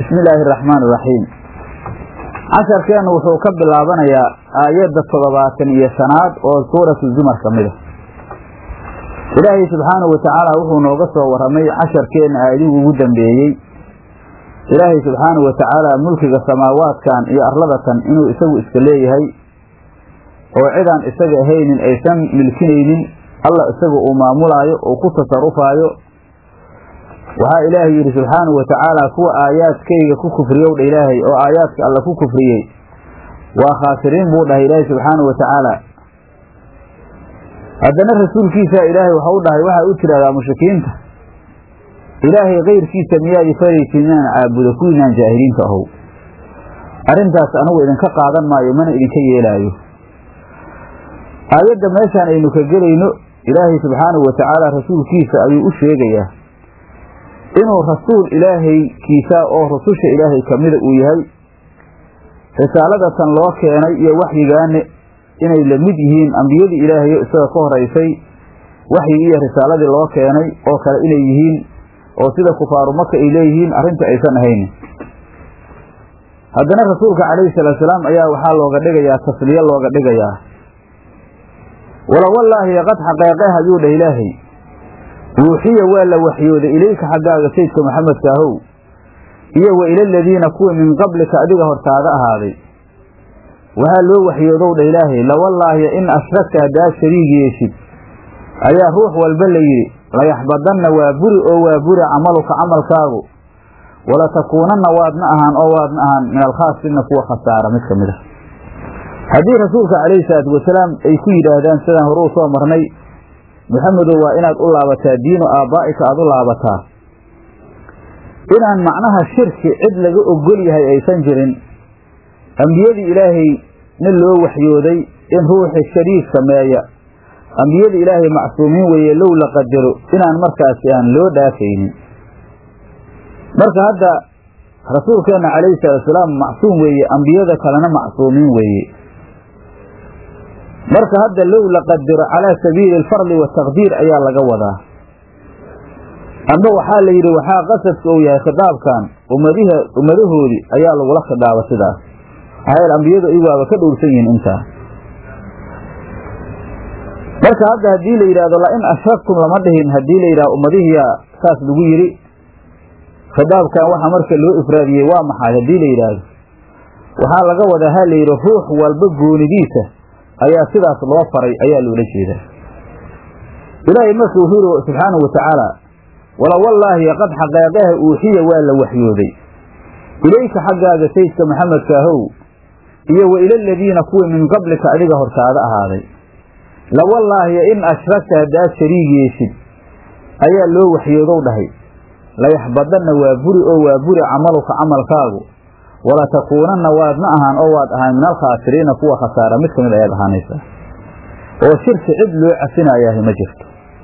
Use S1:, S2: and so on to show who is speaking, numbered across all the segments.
S1: bismi illaahi araxmaan iraxiim casharkeennu wuxuu ka bilaabanayaa aayadda toddobaatan iyo shanaad oo suuratu zumar ka mid a ilaahay subxaanahu watacaala wuxuu nooga soo warramay casharkeenna aayadigu ugu dambeeyey ilaahay subxaanahu watacaala mulkiga samaawaadkan iyo arladatan inuu isagu iska leeyahay oo cidaan isaga ahaynin aysan milkinaynin alla isaga uu maamulaayo uu ku tasarufaayo waxaa ilaahay yidhi subxaanahu watacaala kuwa aayaadkayga ku kufriyow dha ilaahay oo aayaadka alla ku kufriyey waa khaasiriin buu dhahay ilaahay subxaanahu watacaala haddana rasuulkiisa ilaahay waxau dhahay waxaa u tidhahdaa mushrikiinta ilaahay kayrkiisa miyaad ifaraysid inaan caabudo kuwiinaan jaahiliinta ahow arrintaas anigu idinka qaadan maayo mana idinka yeelaayo aayadda meeshaan aynu ka gelayno ilaahay subxaanahu watacaala rasuulkiisa ayuu u sheegayaa inuu rasuul ilaahaykiisa oo rususha ilaahay kamida uu yahay risaaladatan loo keenay iyo waxyigaane inay la mid yihiin ambiyadii ilaahayo isaga ka horaysay waxyigii iyo risaaladii loo keenay oo kale inay yihiin oo sida kufaaru maka ay leeyihiin arrinta aysan ahayn haddana rasuulka calayhi salaatu salaam ayaa waxaa looga dhigayaa tasliye looga dhigayaa wala wallaahi qad xaqeeqeh ayuu dhah ilaahay wuuxiya waa la waxyooday ilayka xaggaaga sayidka maxamedka ahow iyo wa ila aladiina kuwii min qablika adiga hortaada ahaaday waxaa loo waxyoodow dha ilaahay lawallaahi in ashragta haddaad shariig yeeshid ayaa ruux walba la yidhi layaxbadanna waa buri oo waa buri camaluka camalkaagu walatakuunanna waadna ahaan oo waadna ahaan min alkhaasirina kuwa khasaara mid ka mid a haddii rasuulka calayhi salaatu wasalaam ay ku yidhaahdaan sidaan hore u soo marnay maxamedow waa inaad u laabataa diinu aabbaa'ika aada u laabataa inaan macnaha shirki cid laga ogol yahay aysan jirin ambiyadii ilaahay nin loo waxyooday in ruuxi shariik sameeya ambiyada ilaahay macsuumiin weeye low la qadaro inaan markaasi aan loo dhaafaynin marka hadda rasuulkeenna calayhi salaatusalaam macsuum weeye ambiyada kalena macsuumiin weeye marka hadda low la qadaro calaa sabiili alfardi wataqdiir ayaa laga wadaa amba waxaa la yidhi waxaa qasadka uu yahay khitaabkan ummadiha ummadahoodii ayaa lagula khidaaba sidaas maxaa ambiyadu iyaguaba ka dhowrsan yihiin intaa marka hadda haddii la yidhahdo lain ashraktum lama dhihin haddii la yidhahdo ummadihiyaa saas lagu yidhi khidaabkan waxa marka loo ifraadiyey waa maxay haddii la yidhaahdo waxaa laga wadaa ha la yidhi ruux walba goonidiisa ayaa sidaas loo faray ayaa loola jeedaa ilaahay marka wuxuu yihi subxaanahu watacaala wala wallaahi qad xaqeeqaha uuxiya waa la waxyooday ilayka xaggaaga sayidka maxamedka ahow iyo wa ila aladiina kuwii min qablika adiga hortaada ahaaday lawallaahiya in ashragta haddaad shariig yeeshid ayaa loo waxyoodow dhahay layaxbadanna waa buri oo waa buri camaluka camalkaagu walatakuunanna waadna ahaan oo waad ahaan min alkhaasiriina kuwa khasaara mid ka mid ayaad ahaanaysaa oo shirki cid loo cafinayaahi ma jirto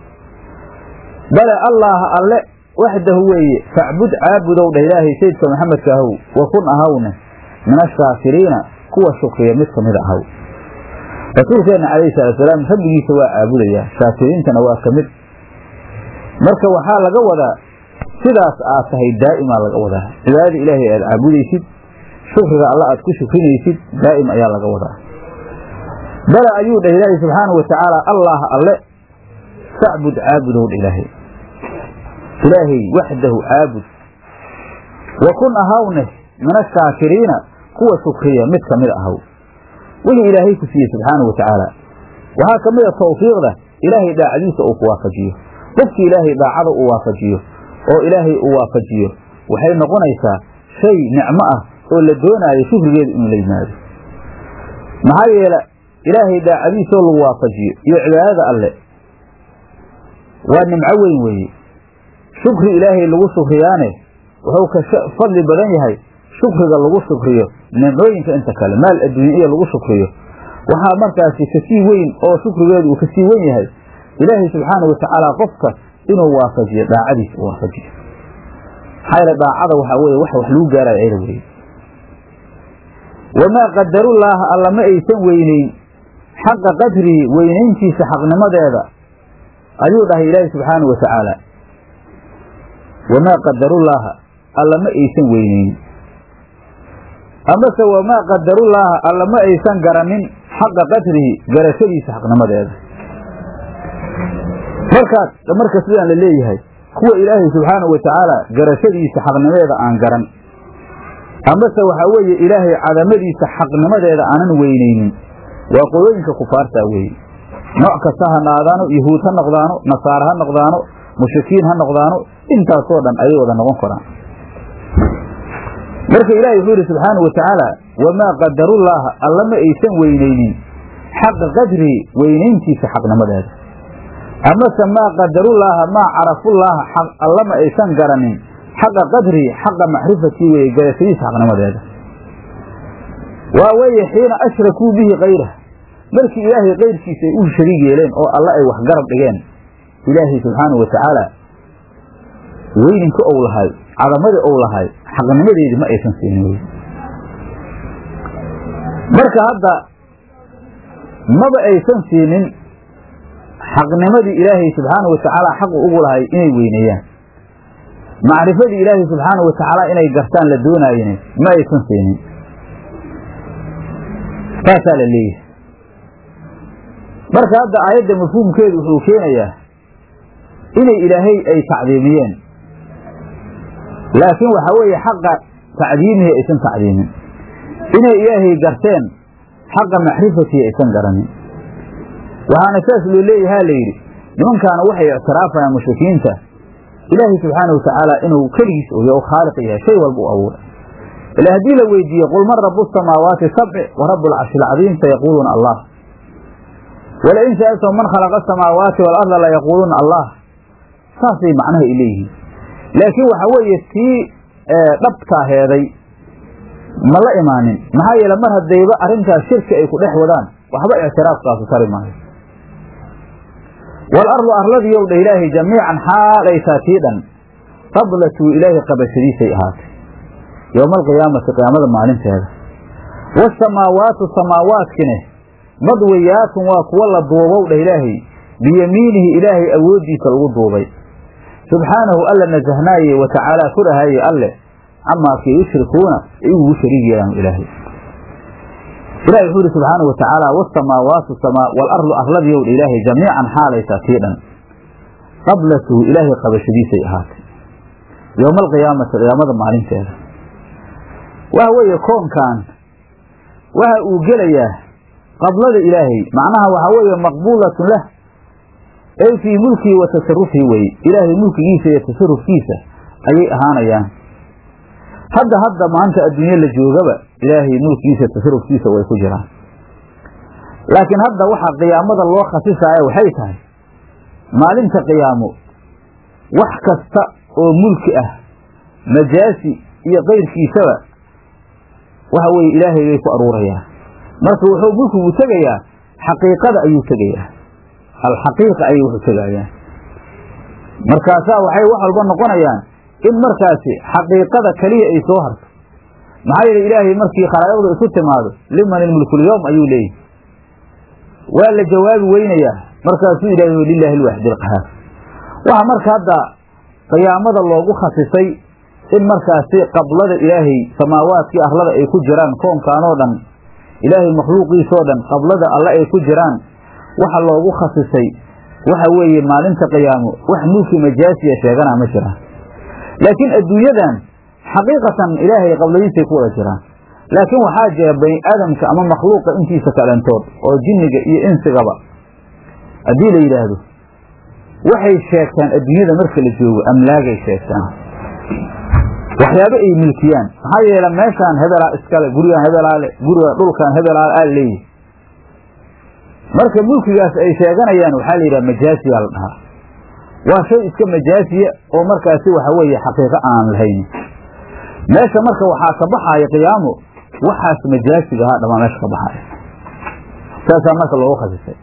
S1: bale allaaha alle waxdahu weeye facbud caabudow dhah ilaahay sayidka maxamedka ahow wa kun ahawne min ashaakiriina kuwa shukriya mid ka mid ahaw rasuulkeenna calayhi salaatusalaam rabbigiisa waa caabudayaa shaakiriintana waa ka mid marka waxaa laga wadaa sidaas aad tahay daa'imaa laga wadaa cibaadada ilaahay aad caabudaysid shukriga alla aad ku shukrinaysid daa'im ayaa laga wadaa bale ayuu dhah ilaahay subxaanahu watacaala allah alle facbud caabudow dha ilaahay ilaahay waxdahu caabud wa kun ahawneh min ashaakiriina kuwa shukriya mid ka mid ahaw wixii ilaahay ku siiyey subxaanahu watacaala waxaa ka mid a tawfiiqda ilaahay daacadiisa uu ku waafajiyo qofkii ilaahay daacada uu waafajiyo oo ilaahay uu waafajiyo waxay noqonaysaa shay nicmo ah oo la doonaayo shukrigeedu inuu la yimaado maxaa yeele ilaahay daacadiisaoo lagu waafajiyo iyo cibaadada alle waa nimco weyn weeye shukri ilaahay lagu shukriyaane wuxuu ka fadli badan yahay shukriga lagu shukriyo nimcooyinka inta kale maal adduunya iyo lagu shukriyo waxaa markaasi kasii weyn oo shukrigeedu uu kasii wen yahay ilaahay subxaanau watacaala qofka inuu waafajiyo daacadiisa u waafajiyo maxaa yeele daacada waxaa weye wax wax lagu gaarayo ayada weye wamaa qadarullaaha alla ma aysan weyneyn xaqa qadrihi weynayntiisa xaqnimadeeda ayuu dhahay ilaahi subxaanau watacaala wamaa qadarullaaha alla ma aysan weyneyn amase wamaa qadarullaaha alla ma aysan garanin xaqa qadrihi garashadiisa xaqnimadeeda markaas marka sidaan la leeyahay kuwa ilaahay subxaanahu watacaala garashadiisa xaqnimadeeda aan garan amase waxaa weeye ilaahay cadamadiisa xaqnimadeeda aanan weynaynin waa qolooyinka kufaartaa weeye nooc kasta ha naadaano yahuud ha noqdaano nasaare ha noqdaano mushrikiin ha noqdaano intaasoo dhan ayay wada noqon karaan marka ilaahay wuxuu yidhi subxaana wa tacaala wamaa qadarullaaha alla ma aysan weynaynin xaqa qadrihi weynayntiisa xaqnimadeeda amase maa qadarullaaha maa carafullaaha alla ma aysan garanin xaqa qadrihi xaqa macrifatii weeye garashadiisa xaqnimadeeda waa weeye xiina ashrakuu bihi kayrah markii ilaahay kayrkiisa ay u shariig yeeleen oo alle ay wax garab dhigeen ilaahay subxaanau wa tacaala weyninka ou lahay cadamadii ou lahay xaqnimadeedii ma aysan siinin wey marka hadda maba aysan siinin xaqnimadii ilaahay subxaanau wa tacaala xaqu ugu lahay inay weyneeyaan macrifadii ilaahay subxaanau wa tacaala inay gartaan la doonaayeen ma aysan siinin saasaa la leeyahay marka hadda aayadda mafhuumkeedu wuxuu keenayaa inay ilaahay ay tacdiimiyeen laakiin waxaa weeye xaqa tacdiimihi aysan tacdiimin inay ilaahay garteen xaqa macrifatii aysan garanin waxaana saas loo leeyahaa la yidhi nimankaana waxay ictiraafayaan mushrikiinta ilaahay subxaanau watacaala inuu keligiis oya oo khaaliq yahay shay walba u abuuray ila haddii la weydiiye qul man rabu samaawaati sabci wa rabu alcarshi alcadiim sayaquuluuna allah walain sa'altahum man khalaqa asamaawaati waalarda layaquuluuna allah saasay macnaha ay leeyihiin laakiin waxa weeye tii dhabtaa heeday ma la imaanin maxaa yeele mar haddayba arrintaas shirki ay ku dhex wadaan waxba ictiraafkaasu tari maayo waalardu arladiyow dha ilaahay jamiican xaalaysaa tii dhan qablatuu ilaahay qabashadiisay ahaatay yowma alqiyaamati qiyaamada maalinteeda waasamaawaatu samaawaadkine madwiyaatun waa kuwa la duubow dheh ilaahay biyamiinihi ilaahay awooddiisa lagu duubay subxaanahu alla nasahnaaye wa tacaalaa korahaaye alle camaakay yushrikuuna ay ugu shariig yeelaan ilaahay ilahi wuxuu yidhi subxaanau wa tacaala waasamaawaatu waalardu arladiyow dha ilaahay jamiican xaalaysaa tii dhan qablatuhu ilaahay qabashadiisay ahaatay yowma alqiyaamati qiyaamada maalinteeda waxa weeye koonkan waxa uu gelayaa qablada ilaahay macnaha waxaa weeye maqbuulatun lah ay fii mulkihi wa tasarufihi weye ilaahay mulkigiisa iyo tasarufkiisa ayay ahaanayaan hadda hadda maanta adduunye la joogaba ilaahay mulkigiisa tasarufkiisa way ku jiraan laakiin hadda waxaa qiyaamada loo khasisaya waxay tahay maalinta qiyaamo wax kasta oo mulki ah majaasi iyo kayrkiisaba waxa weeye ilaahay bay ku aruurayaa marka wuxuu mulkigu tegayaa xaqiiqada ayuu tegayaa alxaqiiqa ayay wuxu tegayaan markaasaa waxay wax walba noqonayaan in markaasi xaqiiqada keliya ay soo harto maxaa yeele ilaahay markii khalaa'iqdu isu timaado liman ilmulkulyowm ayuu leeyahy waa la jawaabi weynayaa markaasuu ilaahay lilaahi alwaaxid alqahaar waxaa marka hadda qiyaamada loogu khasisay in markaasi qablada ilaahay samaawaadkii arlada ay ku jiraan koonkaanoo dhan ilaahay makhluuqiisoo dhan qablada alle ay ku jiraan waxa loogu khasisay waxa weeye maalinta qiyaamo wax mulki majaasiya sheeganaa ma jiraan laakiin adduunyadan xaqiiqatan ilaahay qabladiisay ku wada jiraan laakiin waxaa jira bani aadamka ama makhluuqa intiisa kalentood oo jinniga iyo insigaba haddii la yidhaahdo waxay sheegtaan adduunyada marka la joogo amlaagay sheegtaan waxyaabo ay milkiyaan maxaa yeele meeshaan hebelaa iskale gurigaan hebelaale guriga dhulkan hebelaale aa leeyihi marka mulkigaas ay sheeganayaan waxaa la yidhaha majaasiyaa la dhahaa waa shay iska majaasiya oo markaasi waxa weeye xaqiiqo aan lahayn meesha marka waxaa ka baxaaya qiyaamo waxaas majaasiga ahaa dhamaa meesha ka baxaaya saasaa marka loogu khasisay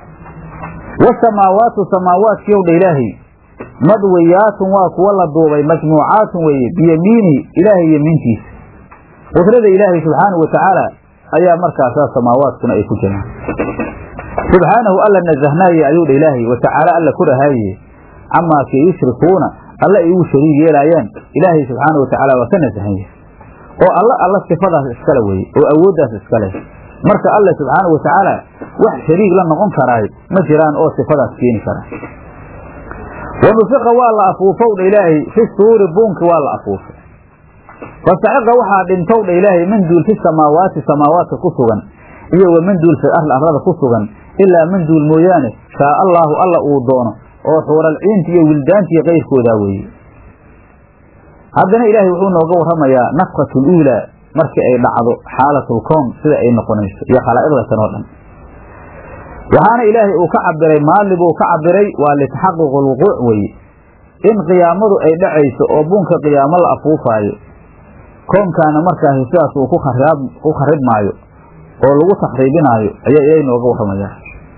S1: wasamaawaatu samaawaadkiyow dha ilaahay madwiyaatun waa kuwa la duubay majmuucaatun weeye biyamiinihi ilaahay yemiintiisa qudrada ilaahay subxaanahu wa tacaala ayaa markaasaa samaawaadkuna ay ku jiraan subxaanahu alla nasahnaaye ayuu dha ilaahay wa tacaala alla ku dhahaaye camaakii yushrikuuna alle ay ugu shariig yeelaayaan ilaahay subxaana wa tacaala waa ka nasahan yahay oo alla alla sifadaas iskale weye oo awooddaas iskale marka alle subxaanahu watacaala wax shariig la noqon karaay ma jiraan oo sifadaas keeni kara wanufiqa waa la afuufowdha ilaahay fi suuri buunki waa la afuufay fasaciqa waxaa dhintowdha ilaahay manduul fi samaawaati samaawaadka ku sugan iyo wa manduul fi arli arlada ku sugan ilaa manduul mooyaane shaa allaahu alla uu doono oo xuuralciinta iyo wildaanta iyo kayrkoodaa weeye haddana ilaahay wuxuu nooga warramayaa nafkatu luulaa markii ay dhacdo xaalatulkown sida ay noqonayso iyo khalaa'iqda tan oo dhan waxaana ilaahay uu ka cabiray maali buu ka cabiray waa litaxaquq lwuquuc weeye in qiyaamadu ay dhacayso oo buunka qiyaamo la afuufaayo koonkaana markaasi sidaas uu ku kharibmaayo oo lagu takhriibinaayo ayaa ilaahay nooga warramayaa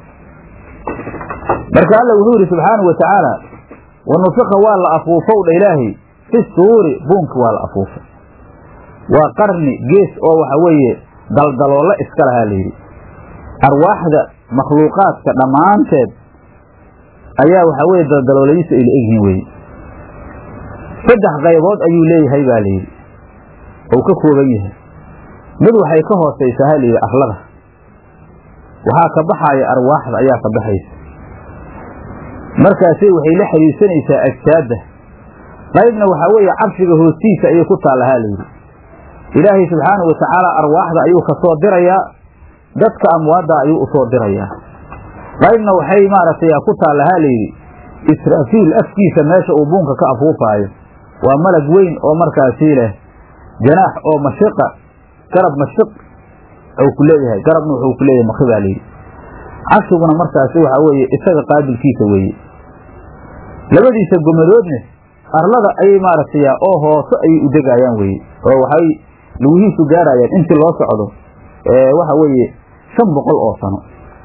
S1: marka alla wuxuu yidhi subxaanau watacaala wanufiqa waa la afuufowdha ilaahay fi suuri buunki waa la afuufay waa qarni gees oo waxa weeye daldaloolla iska lahaa layidhi arwaaxda makhluuqaadka dhammaanteed ayaa waxaa weye daldalooladiisa ay la egyihiin weye saddex qaybood ayuu leeyahay baa layidhi ou ka kooban yahay mid waxay ka hoosaysaa ha layidhi arlada waxaa ka baxaaya arwaaxda ayaa ka baxaysa markaasay waxay la xiriirsanaysaa ajsaadda qaybna waxaa weeye carshiga hoostiisa ayay ku taallahaa layidhi ilaahay subxaanahu watacaala arwaaxda ayuu ka soo dirayaa dadka amwaadda ayuu u soo dirayaa qaybna waxay maaragtay ku taallahaa layidhi israafiil afkiisa meesha uu buunka ka afuufaayo waa malag weyn oo markaasii leh janaax oo mashiqa garab mashiq u ku leeyahay garabna wuxuu ku leeyahay makri baa layidhi carshiguna markaasi waxaa weeye isaga qaabilkiisa weeye labadiisa gomadoodne arlada ayay maaragtay oo hoose ayay u degaayaan weye oo waxay lugihiisu gaarayaan intii loo socdo waxa weeye shan boqol oo sano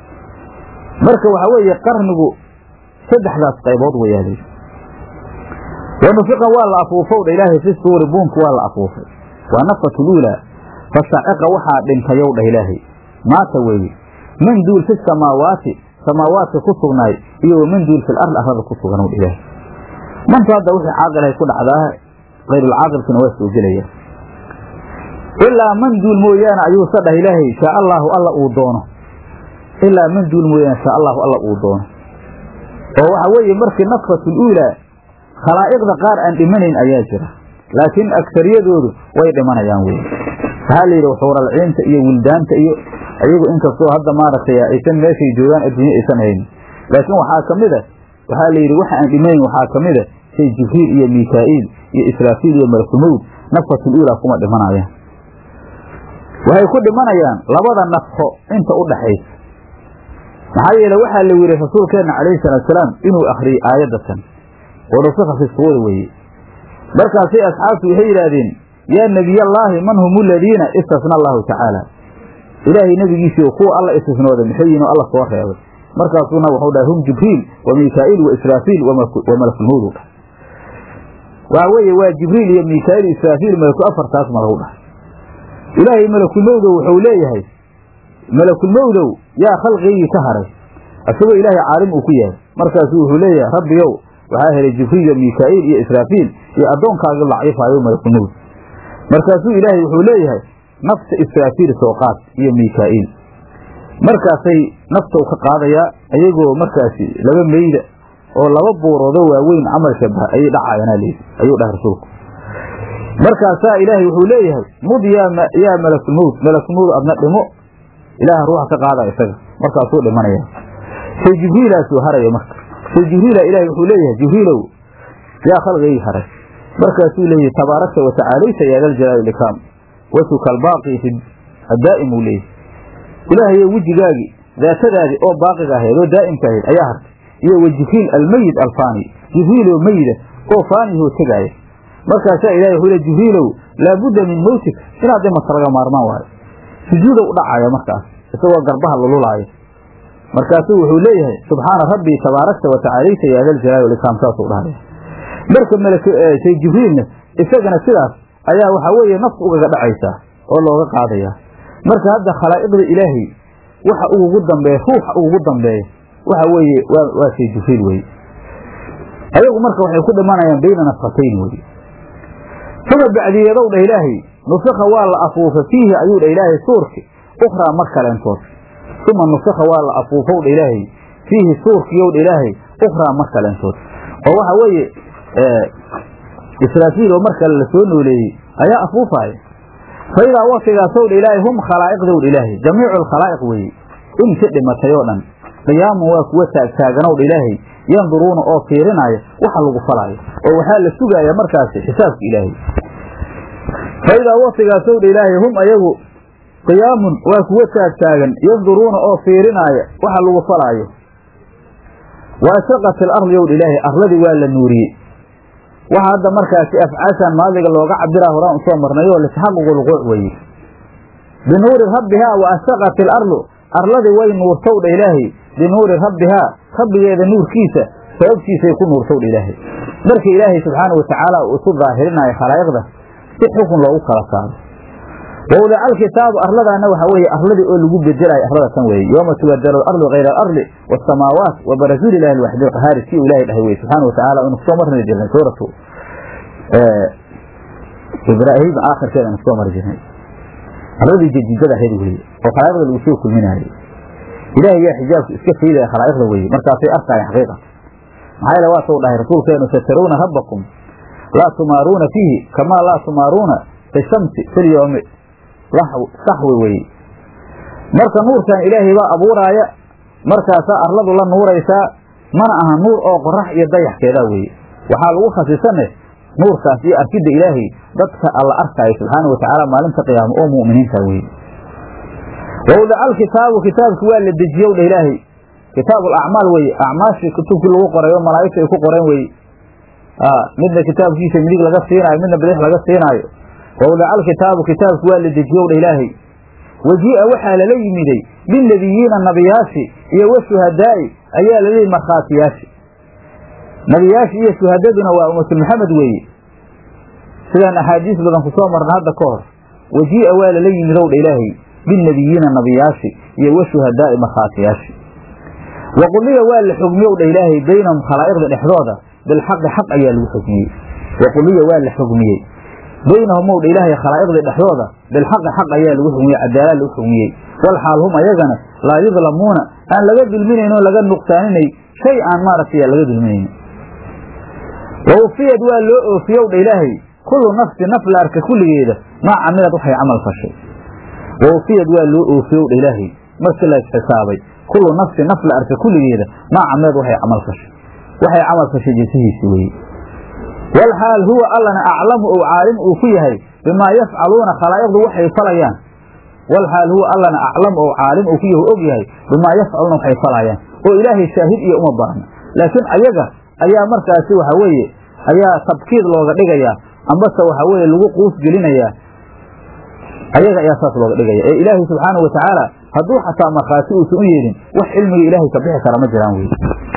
S1: marka waxaa weeye qarnigu saddexdaas qaybood wayaalay wanufiqa waa la afuufowdha ilaahay fi suuri buunki waa la afuufay waa nafatu luulaa fasaciqa waxaa dhintayow dhah ilaahay maata weeye man duul fi samaawaati samaawaadka ku sugnaay iyo wa man duul fil ardi arlada ku sugan dha ilaahay mantu hadda wixii caaqilahay ku dhacdaa kayrulcaaqilkina waa soo gelaya ilaa man duul mooyaane ayuusa dhah ilaahay shaa allaahu alla uu doono ilaa man duul mooyaane shaa allahu alla uu doono oo waxa weeye markii nafkatul uulaa khalaa'iqda qaar aan dhimanayn ayaa jira laakiin agsariyadoodu way dhimanayaan weye waxaa la yidhi xuuralciinta iyo wildaanta iyo ayagu inkastoo hadda maaragtay aysan meeshay joogaan adduunye aysan haynin laakiin waxaa ka mid a waxaa la yidhi waxa aan dhimanayn waxaa ka mid a say jibriil iyo mikaa'iil iyo israafiil iyo malakulmowd nafkatul uulaa kuma dhimanayaan waxay ku dhimanayaan labada nafko inta u dhaxaysa maxaa yeele waxaa la yidhi rasuulkeenna calayhi salaatusalaam inuu akhriyey aayaddatan oo nufika fi suuri weeye markaasay asxaabtu waxay yidhaahdeen yaa nebiyallaahi man hum aladiina istasna allahu tacaala ilaahay nebigiisii kuwa alla istisnooday maxay yihin oo alla soo reebay markaasuuna wuxuu dhahay hum jibriil wa mikaa'iil wa israafiil wa malakulmowd u dhahay waxa weeye waa jibriil iyo mikaa'iil israafiil malaku afartaas malagu dhahay ilaahay malakulmowdow wuxuu leeyahay malakulmowdow yaa khalqigii ka haray isagoo ilaahay caalim uu ku yahay markaasuu wuxuu leeyahay rabbiyow waxaa helay jibriil iyo mikaa'iil iyo israafiil iyo addoonkaagii laciifaayo malakulmowd markaasuu ilaahay wuxuu leeyahay nafta israafiil soo qaad iyo mikaa'iil markaasay nafta u ka qaadayaa ayagoo markaasi laba meyda oo laba buuroodoo waaweyn camal shabaha ayay dhacayanaa leedi ayuu dhahay rasuulku markaasaa ilaahay wuxuu leeyahay mud yaa malakulmowd malakulmowd adna dhimo ilaaha ruuxa ka qaada isaga markaasuu dhimanaya say jibriilaasuu haraya marka say jibriila ilahay wuxuu leeyahay jibriilow yaa khalqigii haray markaasuu leeyahay tabaarakta watacaalayta ya daljalaali likaam wasuka albaaqi fi addaa'im uu leeyahay ilaahayo wejigaagii daatadaadii oo baaqiga ahayd oo daa'imka ahayd ayaa hartay iyo wa jibriil almeyid alfaani jibriiloo meyida oo faanihoo tegaaya markaasaa ilahay wuxuu le jibriilow laabudda min mowtik inaad dhimata laga maarmaan waayo sujuudow u dhacaya markaas isagoo garbaha lululaaya markaasuu wuxuu leeyahay subxaana rabbii tabaarakta watacaalayta ya daljalaali walikaam saasuu dhahaya marka malshay jibriilna isagana sidaas ayaa waxaa weeye naftu ugaga dhacaysaa oo looga qaadayaa marka hadda khalaa'iqda ilaahay waxa ugugu dambeeya ruuxa ugugu dambeeya waxa weeye waa shay jibriil weye ayagu marka waxay ku dhimanayaan bayna nafqatayn weye uma bacdiyeedow dha ilaahay nufika waa la afuufa fiihi ayuu dha ilaahay suurki ukhraa mar kaleentood uma nufika waa la afuufow dha ilaahay fiihi suurkiyow dha ilaahay ukhraa mar kaleentood oo waxa weeye israafiil oo mar kale la soo nooleeyey ayaa afuufaaya fa idaa waktigaasow dha ilaahay hum khalaa'iqdow dha ilaahay jamiicu alkhalaa'iq weeye inka dhimatay oo dhan qiyaamun waa kuwa taagtaaganow dha ilaahay yanduruuna oo fiirinaya waxa lagu falaayo oo waxaa la sugaaya markaasi xisaabka ilaahay fa idaa waktigaasow dha ilaahay hum ayagu qiyaamun waa kuwa taagtaagan yanduruuna oo fiirinaaya waxa lagu falaayo wa asraqat ilardi ow dha ilaahay arladii waa la nuuriyey waxa hadda markaasi afcaashan maadiga looga cabiraa horaan usoo marnay oo litaxaququ lquuc weeye binuuri rabbihaa wa asraqat ilardu arladii way nuurtow dha ilaahay binuuri rabbihaa rabbigeeda nuurkiisa sababtiisay ku nuurtow dha ilaahay marka ilaahay subxaana watacaala uu isu daahirinayo khalaa'iqda si xukun loogu kala saaro wawdaca alkitaabu arladaana waxaa weeye arladii oo lagu bedelayo arlada tan weeye yooma tubadalu alardu hayra alardi waasamaawaat wa barazuuli ilahi alwaxdi alqahaari si uu ilahay dhahay weye subxaana watacaala inu kusoo marni jirnay suuratu ibraahim aakhirkeeda anu kusoo mari jirnay arladii jadidada ahayd weye oo khalaa'iqda lagu soo kulminaayey ilaahay yaa xijaabku iska faydaya khalaa'iqda weye markaasay arkaayan xaqiiqa maxaa yeele waa suu dhahay rasuulkeenu sataruuna rabbakum laa tumaaruuna fiihi kamaa laa tumaaruuna fi shamsi filyoomi saxwi weye marka nuurkan ilaahay baa abuuraaya markaasaa arladu la nuuraysaa mana aha nuur oo qorax iyo dayaxkeedaa weye waxaa lagu khasisane nuurkaas iyo arkidda ilaahay dadka alla arkaayo subxaana watacaala maalinta qiyaamo oo mu'miniinta weye wawdaca alkitaabu kitaabki waa la dejiyow dha ilaahay kitaabu alacmaal weye acmaashii kutubkii lagu qoray oo malaa'igta ay ku qoreen weye midna kitaabkiisa midig laga siinaayo midna bidix laga siinaayo wawdaca alkitaabu kitaabki waa la dejiyow dha ilaahay wajii'a waxaa lala yimiday bilnebiyiina nabiyaashi iyo washuhadaa'i ayaa lala yimid markhaatiyaashi nabiyaashi iyo shuhadaduna waa ummatu maxamed weeye sidaan axaadiis badan ku soo marna hadda ka hor wajii'a waa lala yimidow dha ilaahay bilnebiyiina nabiyaashi iyo washuhadaa'i markhaatiyaashi waquliya waa la xugmiyow dha ilaahay baynahum khalaa'iqda dhexdooda bilxaqi xaq ayaa lagu xugmiyey waquliya waa la xugmiyey baynahum ow dha ilaahay khalaa'iqda dhexdooda bilxaqi xaq ayaa lagu xugmiyey cadaalad lagu xugmiyey walxaal hum ayagana laa yudlamuuna aan laga dulminayn oo laga nuqsaaninay shay aan maaragtay laga dulminayn wawfiyad waa loo oofiyow dha ilaahay kullu nafsi naf la arka kulligeeda maa camilad waxay camal fashay wawfiyad waa loo oofiyow dha ilaahay markii la isxisaabay kullu nafsi naf la arka kulligeeda maa camilad waxay camal fashay waxay camal fashay jinsihiisi weye walxaal huwa allana aclamu ou caalim uu ku yahay bimaa yafcaluuna khalaa'iqdu waxay falayaan walxaal huwa allana aclamu ou caalim uu ku yahay og yahay bimaa yafcaluuna waxay falayaan oo ilaahay shaahid iyo uma baahna laakiin ayaga ayaa markaasi waxa weeye ayaa tabkiid looga dhigayaa ambase waxa weeye lagu quus gelinayaa ayaga ayaa saas looga dhigaya ee ilaahay subxaanau watacaala hadduu xataa markhaati uusan u yeelin wax cilmiga ilaahay ka bixi kara ma jiraan wey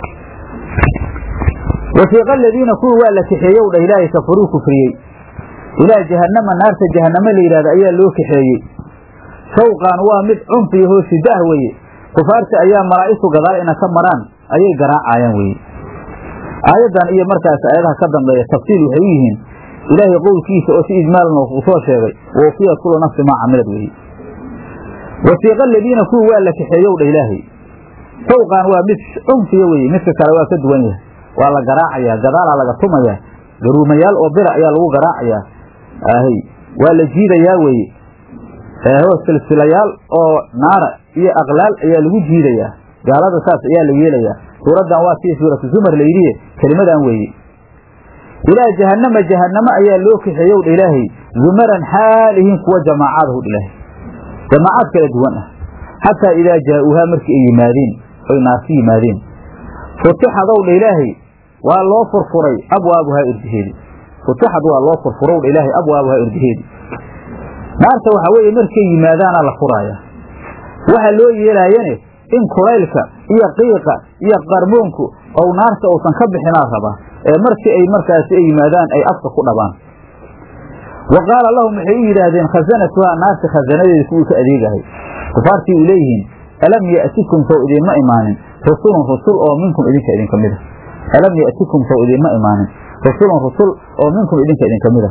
S1: wasiiqa aladiina kuwii waa la kaxeeyow dhah ilaahay kafaruu kufriyey ilaa jahannama naarta jahannamo la yidhahda ayaa loo kaxeeyey shawqaan waa mid cunfiyahoo shiddo ah weeye kufaarta ayaa malaa'igtu gadaal ina ka maraan ayay garaacayaan weye aayaddan iyo markaas aayadaha ka dambeeya tafsiil waxay u yihiin ilaahay qowlkiisa oo si ijmaalan uu soo sheegay wawfiyat kullu nafsi maa camilad weye wasiiqa aladiina kuwii waa la kaxeeyow dhah ilaahay shawqaan waa mid cunfiya weye midka kale waa ka duwan yahay waa la garaacayaa gadaalaa laga tumayaa garuumayaal oo bira ayaa lagu garaacayaa ahy waa la jiidayaa weye hoo silsilayaal oo naara iyo aqlaal ayaa lagu jiidayaa gaalada saas ayaa la yeelayaa suuraddan waa sii suuratu zumar la yidhiye kelimadan weeye ilaa jahannama jahannamo ayaa loo kaxeeyow dha ilaahay zumaran xaalihiin kuwa jamaacadahu dha ilaahay jamaacaad kala duwan ah xataa idaa jaa'uuhaa markii ay yimaadeen oy naarsi yimaadeen futixadow dha ilaahay waa loo furfuray abwaabuhaa irdiheedi futixad waa loo furfurow dha ilaahay abwaabuhaa irdiheedi naarta waxaa weeye markay yimaadaana la furaaya waxaa loo yeelaayane in kulaylka iyo qiiqa iyo qarmoonku ou naarta uusan ka bixinaa rabaa ee markii ay markaasi ay yimaadaan ay afka ku dhabaan wa qaala lahum waxay u yidhaahdeen khasanatuhaa naarta khasanadeeda kuwii ka adeegahay kufaartii u leeyihiin alam ya'tikum sow idiinma imaanin rusulun rusul oo minkum idinka idinka mid a alam ya'tikum sow idiinma imaanin rusulun rusul oo minkum idinka idinka mid a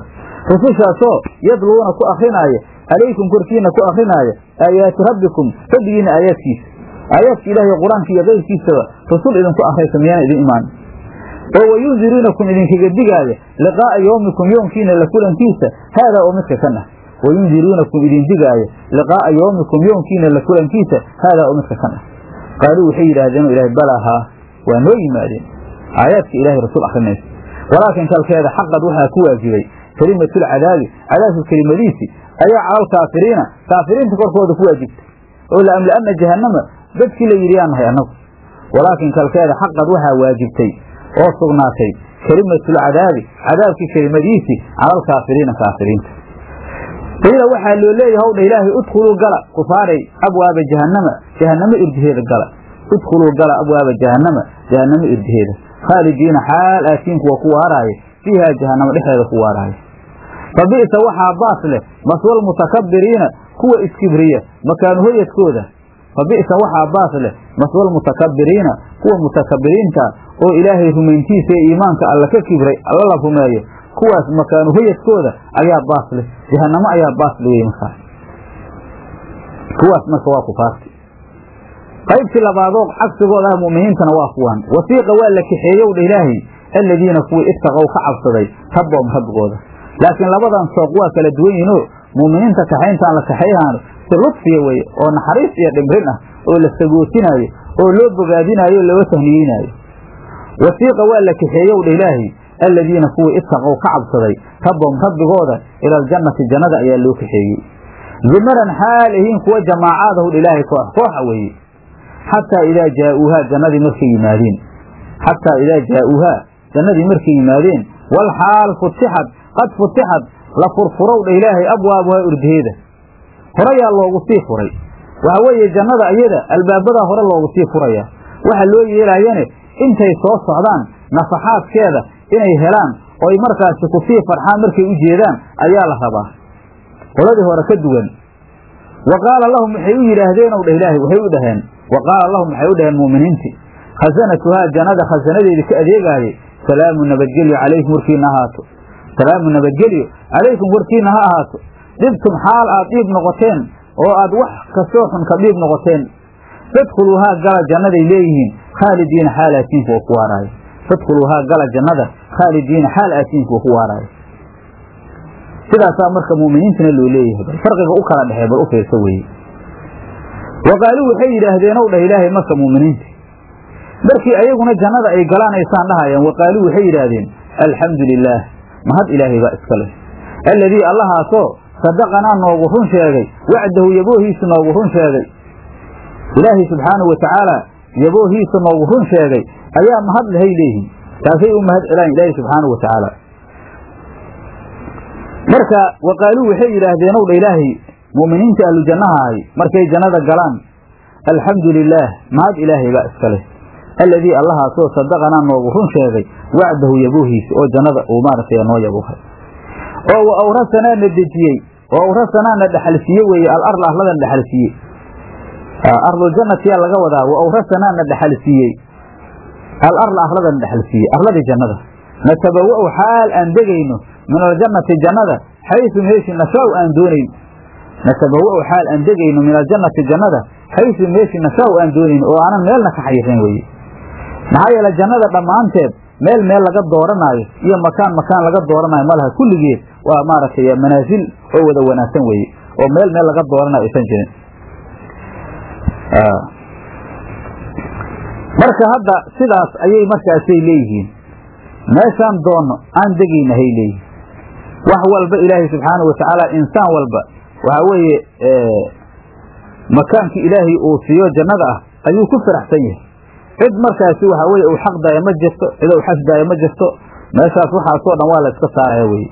S1: rusushaasoo yadluuna ku akrinaaya calaykum korkiina ku akrinaaya aayaati rabbikum rabbigiina aayaadkiisa aayaadka ilaahay qur-aanka iyo keyrkiisaba rusul idinku akraysa miyaan idin imaan oo wayundiruunakum idinkaga digaaya liqaa'a yowmikum yoomkiina la kulankiisa haadaa oo midka kan ah wayundiruunakum idin digaaya liqaa'a yowmikum yoomkiina la kulankiisa haadaa oo midka kan ah qaaluu waxay yidhaahdeen ilahay balaa haa waa noo yimaadeen aayaadka ilahay rasuul akrinaysa walaakin kalkeeda xaqad waxaa ku waajibay kelimatulcadaabi cadaabka kelimadiisi ayaa calal kaafiriina kaafiriinta korkooda ku waajibtay oo laamla'ana jahannama dadkii la yidhi yaan nahay annagu walaakin kalkeeda xaqad waxaa waajibtay oo sugnaatay kelimatulcadaabi cadaabkii kelimadiisii calal kaafiriina kaafiriinta qiila waxaa loo leeyahay howdha ilaahay udkhuluu gala kufaaray abwaaba jahannama jahannamo irdiheeda gala udkhuluu gala abwaaba jahannama jahannamo irdiheeda khaalidiina xaal aatiin kuwa ku waaraaya fiihaa jahannamo dhexeeda ku waaraaya fa bi'sa waxaa baas leh maswal mutakabiriina kuwa iskibriya makaanu hoyadkooda fa bi'sa waxaa baas leh maswal mutakabiriina kuwa mutakabiriinta oo ilaahay rumayntiisa ee iimaanka alla ka kibray alla la rumeeyo kuwaas makaanu hoyadkooda ayaa baas leh jahannamo ayaa baas lewey markaas kuwaas marka waa kufaarti qaybtii labaadoo cagsigooda ah mu'miniintana waa kuwan wasiiqa waa la kaxeeyow dha ilaahay aladiina kuwii ittaqow ka cabsaday rabboom rabbigooda laakiin labadan sooq waa kala duwan yihinoo mu'miniinta kaxayntaan la kaxayhaano si ludfiya weye oo naxariis iyo dhimrin ah oo la sagootinaayo oo loo bogaadinaayo o looga tahniyeynaayo wasiiqa waa la kaxeeyow dha ilaahay aladiina kuwii ittaqow ka cabsaday rabboom rabbigooda ila aljannati jannada ayaa loo kaxeeyey zumaran xaal ahiin kuwa jamaacaadahu dha ilaahay koox kooxa weeye xataa idaa jaa'uuhaa jannadii markay yimaadeen xataa idaa jaa'uuhaa jannadii markay yimaadeen wal xaal futixad qad futixad la furfurow dha ilaahay abwaabuhaa urdaheeda horeyaa loogu sii furay waxa weeye jannada iyada albaabadaa hore loogu sii furaya waxa loo yeelaayane intay soo socdaan nafaxaadkeeda inay helaan oy markaasi kusii farxaan markay u jeedaan ayaa la rabaa qoladii hore ka duwan wa qaala lahum waxay u yidhaahdeen ow dha ilaahay waxay u dhaheen wa qaala lahum waxay u dhaheen mu'miniintii khasanatuhaa jannada khasanadeedii ka adeegaayay salaamu nabadgelyo calaykum warkiina ahaato salaamu nabadgelyo calaykum warkiina ha ahaato dhibtum xaal aad dhiib noqoteen oo aad wax kastoo xun ka dhiib noqoteen fadkhuluuhaa gala jannaday leeyihiin khaalidiina xaal aatiin kuwa ku waaraayo fadkhuluuhaa gala jannada khaalidiina xaal aatiin kuwa ku waaraayo sidaasaa marka mu'miniintana loo leeyahay bal farqiga u kala dhexee bal u fiirsa weeye wa qaaluu waxay yidhaahdeen ow dhah ilaahay marka mu'miniinta markii ayaguna jannada ay galaanaysaan dhahayaan wa qaaluu waxay yidhaahdeen alxamdu lilaah mahad ilaahay baa iska leh alladii allahaasoo sadaqanaa noogu run sheegay wacdahu yaboohiisa noogu run sheegay ilaahay subxaanahu wa tacaala yaboohiisa noogu run sheegay ayaa mahad lehay leeyihin taasay u mahad celaan ilaahay subxaanahu wa tacaala marka wa qaaluu waxay yidhaahdeen ow dha ilaahay mu'miniinta ahlu jannaha ahay markay jannada galaan alxamdu lilaah mahad ilaahay baa iska leh alladii allahaasoo sadaqanaa noogu run sheegay wacdahu yaboohiisa oo jannada uu maaragtay noo yabuuhay oo wa awrasanaa na dejiyey oo awrasanaa na dhexalsiiye weeye alarla arladan dhexalsiiye arluljannatiyaa laga wadaa wa awrasanaa na dhexalsiiyey alarla arladan dhexalsiiye arladii jannada natabawa'u xaal aan degayno min aljannati jannada xaysu meeshi nashaau aan doonayn natabawa'u xaal aan degayno min aljannati jannada xaysu meeshi nashaau aan doonayn oo aanan meelna ka xayirayn weye maxaa yeele jannada dhammaanteed meel meel laga dooranaayo iyo makaan makaan laga dooranaayo malaha kulligeed waa maaragtay manaasil oo wada wanaagsan weeye oo meel meel laga dooranayo aysan jirin marka hadda sidaas ayay markaasay leeyihiin meeshaan doonno aan degayna hay leeyihiin wax walba ilaahay subxaanahu watacaala insaan walba waxaa weeye makaankii ilaahay uu siiyo jannada ah ayuu ku faraxsan yahay cid markaasi waxaa weye uu xaqdaayo ma jirto cid uu xasdaayo ma jirto meeshaas waxaasoo dhan waa la iska saaraya weye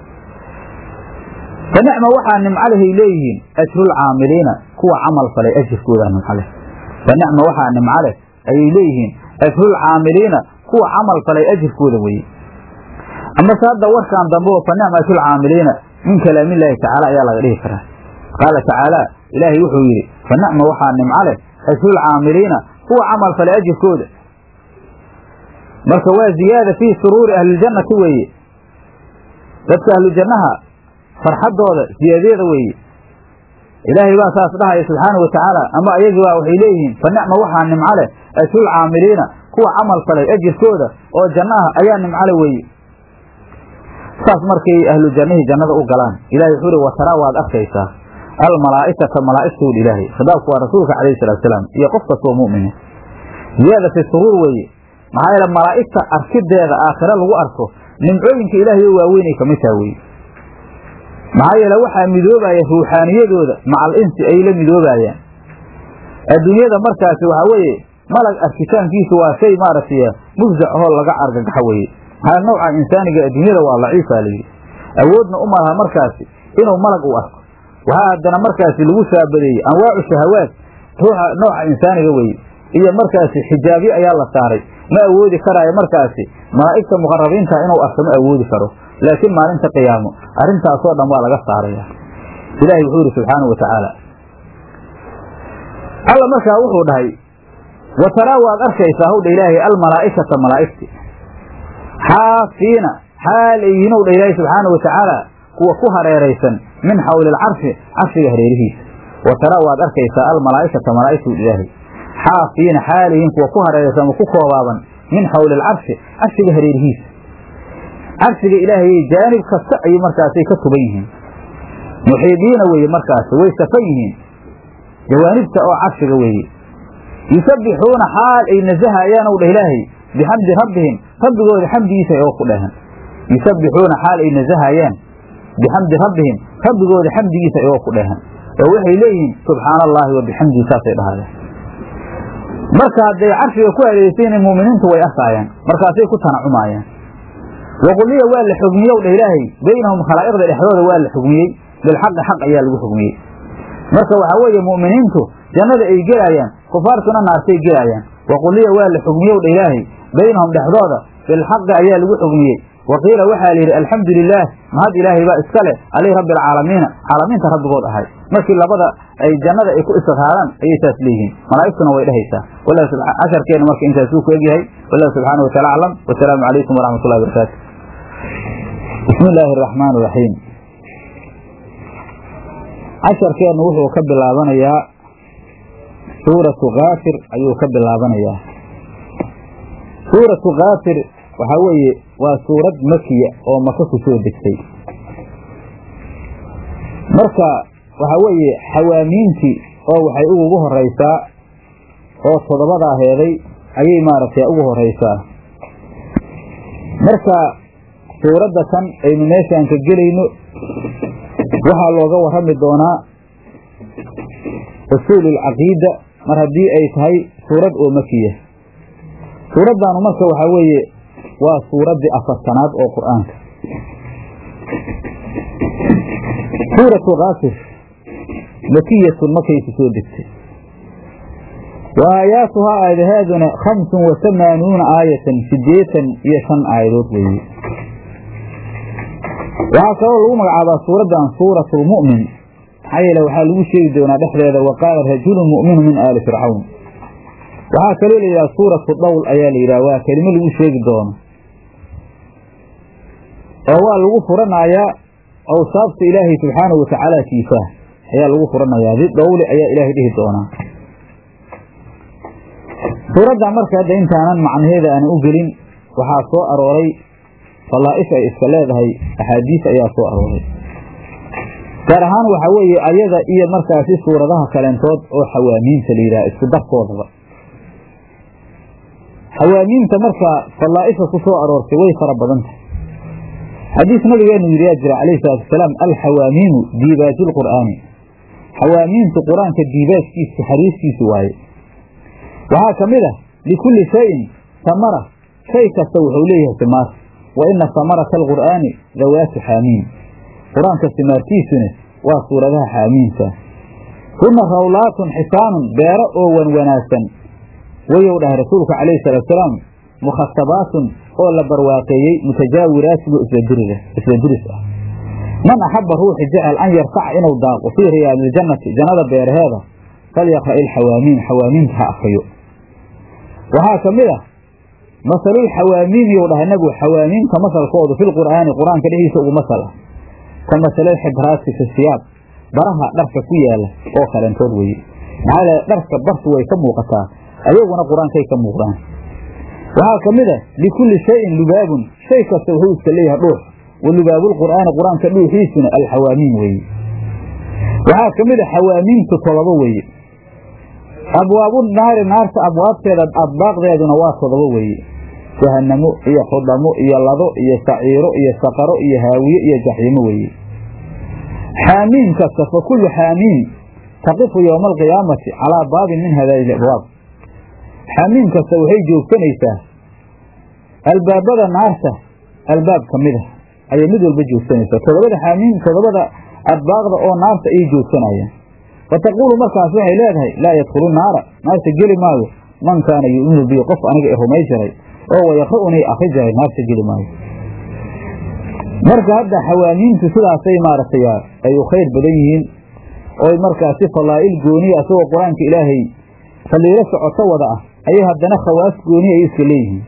S1: fa nicma waxaa nimcalehay leeyihiin ajrulcaamiliina kuwa camal falay ajirkoodaa nimcaleh fa nicma waxaa nimcaleh ayay leeyihiin ajrulcaamiliina kuwa camal falay ajirkooda weye amase hadda warkaan dambe oo fa nicma ajrulcaamiliina min kalaamillaahi tacaala ayaa laga dhihi karaa qaala tacaala ilaahay wuxuu yidhi fa nicma waxaa nimcaleh ajrulcaamiliina kuwa camal falay ajirkooda marka waa ziyaada fii suruuri ahliljannati weeye dadka ahlu jannaha farxaddooda siyaadada weeye ilaahay baa saas dhahaya subxaana wa tacaala ama ayagii baa waxay leeyihiin fa nicma waxaa nimco leh ajrul caamiliina kuwa camal falay ajirkooda oo janno ah ayaa nimcole weeye saas markay ahlu jannihii jannada u galaan ilahay wuxuu uhi wataraa waad arkaysaa almalaa'ikata malaa'igtood ilaahay khidaabku waa rasuulka calayhi salatu salaam iyo qof kastoo mu'mina ziyaadati suruur weeye maxaa yeele malaa'igta arkideeda aakhire lagu arko nimcooyinka ilaahay oo waaweynay kamid taha weye maxaa yeele waxaa midoobaya ruuxaaniyadooda macal insi ay la midoobayaan adduunyada markaasi waxaa weeye malag arkitaankiisu waa shay maaragtay mufzac ahoo laga argagaxo weeye maxaa nooca insaaniga adduunyada waa laciifa layidhi awoodna u malaha markaasi inuu malag u arko waxaa haddana markaasi lagu shaabadeeyey anwaacu shahawaad ruuxa nooca insaaniga weye iyo markaasi xijaabyo ayaa la saaray ma awoodi karaayo markaasi malaa'igta muqarabiinta inuu arko ma awoodi karo laakiin maalinta qiyaamo arrintaasoo dhan waa laga saaraya ilaahay wuxuu yidhi subxaanau wa tacaala alla markaa wuxuu dhahay wa taraa waad arkaysaa howdha ilaahay almalaa'ikata malaa'igti xaafiina xaal ay yihiin owdha ilaahay subxaana wa tacaala kuwa ku hareeraysan min xawli alcarshi carshiga hareerihiisa wa taraa waad arkaysaa almalaa'ikata malaa'igtu ilaahay xaafiina xaal yihiin kuwa ku hareeraysan ama ku koobaaban min xawli alcarshi carshiga hareerihiisa carshiga ilaahayy jaanib kasta ayay markaasay ka tuban yihiin muxiidiina weeye markaasi way safan yihiin jawaanibta oo carshiga weeye yusabbixuuna xaal ay nasahayaan ow dhah ilaahay bixamdi rabbihim rabbigooda xamdigiisa oo ku dhahan yusabbixuuna xaal ay nasahayaan bixamdi rabbihim rabbigooda xamdigiisa oo ku dhahan oo waxay leeyihiin subxaana allaahi wa bixamdihi saasay dhahayaan marka hadday carshiga ku adeegsayiin mu'miniintu way arkaayaan markaasay ku tanacumaayaan waquliya waa la xugmiyow dha ilaahay baynahum khalaa'iqda dhexdooda waa la xugmiyey bilxaqi xaq ayaa lagu xugmiyey marka waxaa weeye mu'miniintu jannada ay gelaayaan kufaartuna naartay gelaayaan waquliya waa la xugmiyow dha ilaahay baynahum dhexdooda bilxaqi ayaa lagu xugmiyey waqiila waxaa la yidhi alxamdu lilaah mahad ilaahay baa iska leh alih rabbi alcaalamiina caalamiinta rabbigood ahay markii labada ay jannada ay ku istiqraaraan ayay saas leeyihiin malaa'igtuna way dhehaysaa casharkeenna marka intaasuu ku egyahay wallahu subxaana wa taala aclam wasalaamu calaykum waraxmat ullahi barakaatu bismi illaahi araxmaan iraxiim casharkeennu wuxuu ka bilaabanayaa suuratu kaafir ayuu ka bilaabanayaa suuratu kaafir waxaa weeye waa suurad makiya oo maka ku soo degtay marka waxaa weeye xawaamiintii oo waxay ugu horeysaa oo toddobadaa heeday ayay maaragtay ugu horeysaa marka suuradda kan aynu meeshaan ka gelayno waxaa looga warrami doonaa usuululcaqiida mar haddii ay tahay suurad oo makiya suuraddaanu marka waxaa weeye waa suuraddii afartanaad oo qur-aanka suuratu kaafir makiyatun markayku soo degtay wa aayaatuhaa aadahaaduna khamsun wa hamaanuuna aayatan sideetan iyo shan aayadood weeye waxaa kaloo lagu magacaabaa suuraddan suuratulmu'min maxaa yeele waxaa lagu sheegi doonaa dhexdeeda wa qaala rajulun mu'minu min aali fircawn waxaa kaloo la yidhaha suuratu dhawl ayaa la yidhaha waa kelimo lagu sheegi doono oo waa lagu furanayaa awsaafta ilaahay subxaanahu watacaala kiisaah ayaa lagu furanayaa di dhowle ayaa ilaahay dhihi doonaa suuradda marka hadda intaanan macnaheeda aanan u gelin waxaa soo arooray falaa'if ay iska leedahay axaadiis ayaa soo arooray gaar ahaan waxaa weeye ayada iyo markaasi suuradaha kaleentood oo xawaamiinta la yidhaha isku darkoodaba xawaamiinta marka falaa'ifka ku soo aroortay way fara badan tahay xadiis nabigeenu yidhi yaa jira calayhi salaatu wasalaam alxawaamiinu diibaaju lqur'aani xawaamiintu qur-aanka diibaajkiisa xariiskiisu waaye waxaa ka mid ah likulli shayin samara shay kasta wuxuu leeyahay simaar wa ina samarata alqur'aani dawaatu xaamiin qur-aanka simaartiisuna waa suuradaha xaamiinta huna rawlaatun xisaanun beero oo wan wanaagsan wayow dhahay rasuulku calayhi salaatusalaam mukhatabaatun oo la barwaaqeeyey mutajaawiraatin isbadiris ah man axaba ruuxi jecel an yarfaca inuu daaqo fii riyaadiljannati jannada beeraheeda falyaqra' ilxawaamiin xawaamiinta ha akriyo waxaa ka mid ah masalulxawaamiimi ou dhahay nabigu xawaamiimka masalkoodu filqur'aani qur-aanka dhexdiisa ugu masal ah ka masalal xibraasi fi siyaab baraha dharka ku yaala oo kalentood weye maxaa l dharka bartu way ka muuqataa ayaguna qur-aankay ka muuqdaan waxaa ka mid a likulli shayin lubaabun shay kasta wuxuu iska leeyahay dhuux wa lubaabulqur'aani qur-aanka dhuuxiisuna alxawaamiim weeye waxaa ka mid a xawaamiimtu todoba weeye abwaabu naari naarta abwaabteeda adbaaqdeeduna waa todoba weeye jahanamo iyo xudamo iyo lado iyo saciiro iyo saqaro iyo haawiye iyo jaxiimo weeye xaamiim kasta fa kullu xaamiim taqifu yowma alqiyaamati calaa baabin min hadaai abwaab xaamiim kasta waxay joogsanaysaa albaabada naarta albaab ka mid a ayay mid walba joogsanaysaa todobada xaamiim todobada adbaaqda oo naarta ayay joogsanayaan fa taquulu markaas waxay leedahay laa yadkhulu naara naarta geli maayo man kaana yu'minu bii qof aniga i rumay jiray oo wayaqra'unii akri jiray naarta geli maayo marka hadda xawaamiintu sidaasay maaragtay ay u khayr badan yihiin oy markaasi falaa'il gooniya asagoo qur-aanka ilaahay faliilo socoto wada ah ayay haddana khawaas gooniya ay iska leeyihiin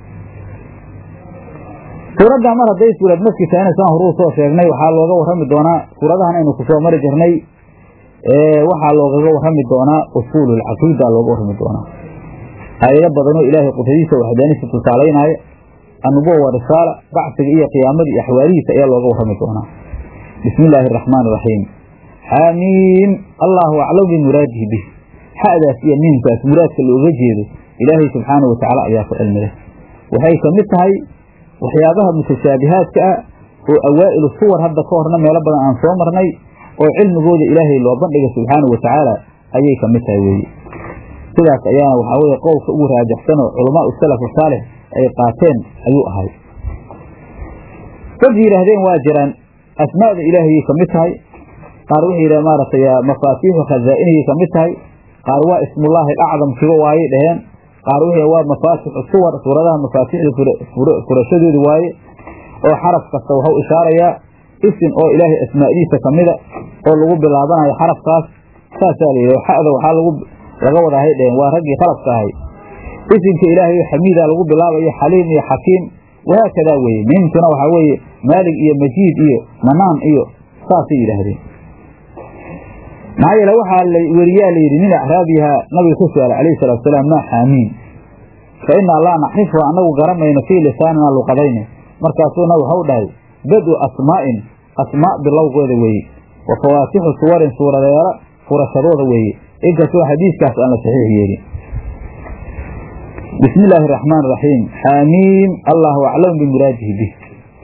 S1: suuraddan mar hadday suurad markii tahayna saan horuu soo sheegnay waxaa looga warrami doonaa suuradahan aynu ku soo mari jirnay waxaa loogaga warrami doonaa usuululcaqiida looga warrami doonaa aayado badanoo ilaahay qudradiisa waxdaaniisa tusaalaynaayo annubuwa wa risaala bacsiga iyo qiyaamadii iyo axwaalihiisa ayaa looga warrami doonaa bismi illaahi araxmaan iraxiim xaamiim allaahu aclam bimuraadihi bih xa'daas iyo miimkaas muraadka looga jeedo ilaahay subxaana wa tacaala ayaa ku cilmi leh waxay ka mid tahay waxyaabaha mutashaabihaadka ah oo awaa'ilu suwar hadda ka horna meelo badan aan soo marnay oo cilmigooda ilaahay loo bandhiga subxaana wa tacaala ayay ka mid tahay weeye sidaas ayaana waxaa weye qowlka ugu raajaxsanoo culamaa u salaf saalix ay qaateen ayuu ahay dad yidhaahdeen waa jiraan asmaa'da ilaahayay ka mid tahay qaar waxay yidhahdeen maaragtay mafaatiixu khazaa'inayay ka mid tahay qaar waa ismullaahi alacdamkiba waayay dhaheen qaar waxay waa mafaatixu suwar suuradaha mafaatixda furashadooda waaye oo xaraf kasta waxuu ishaarayaa isim oo ilaahay asmaa'diisa ka mida oo lagu bilaabanayo xarafkaas saasaa layidhi xa'da waxaa lagu laga wadaahay dheheen waa raggii khalafka ahay isimka ilaahay oo xamiida lagu bilaabayo xaliim iyo xakiim wahaakadaa weeye miimtuna waxaa weeye maalig iyo majiid iyo manaan iyo saasay yidhaahdeen maxaa yeele waxaa la weriyaa layidhi nin acraabiha nabiga ku su-aala calayhi salatu salaam maa xaamiin fa innaa laa naxrifu annagu garamayno fii lisaanina luqadayne markaasuu nabig waxau dhahay badu asmaa'in asmaa bilowgooda weeye wa fawaatixu suwarin suuradeelo furashadooda weeye inkastoo xadiiskaas aan la saxiix yeelin bismi illaahi araxmaan iraxiim xaamiim allaahu aclamu bimuraadihi bih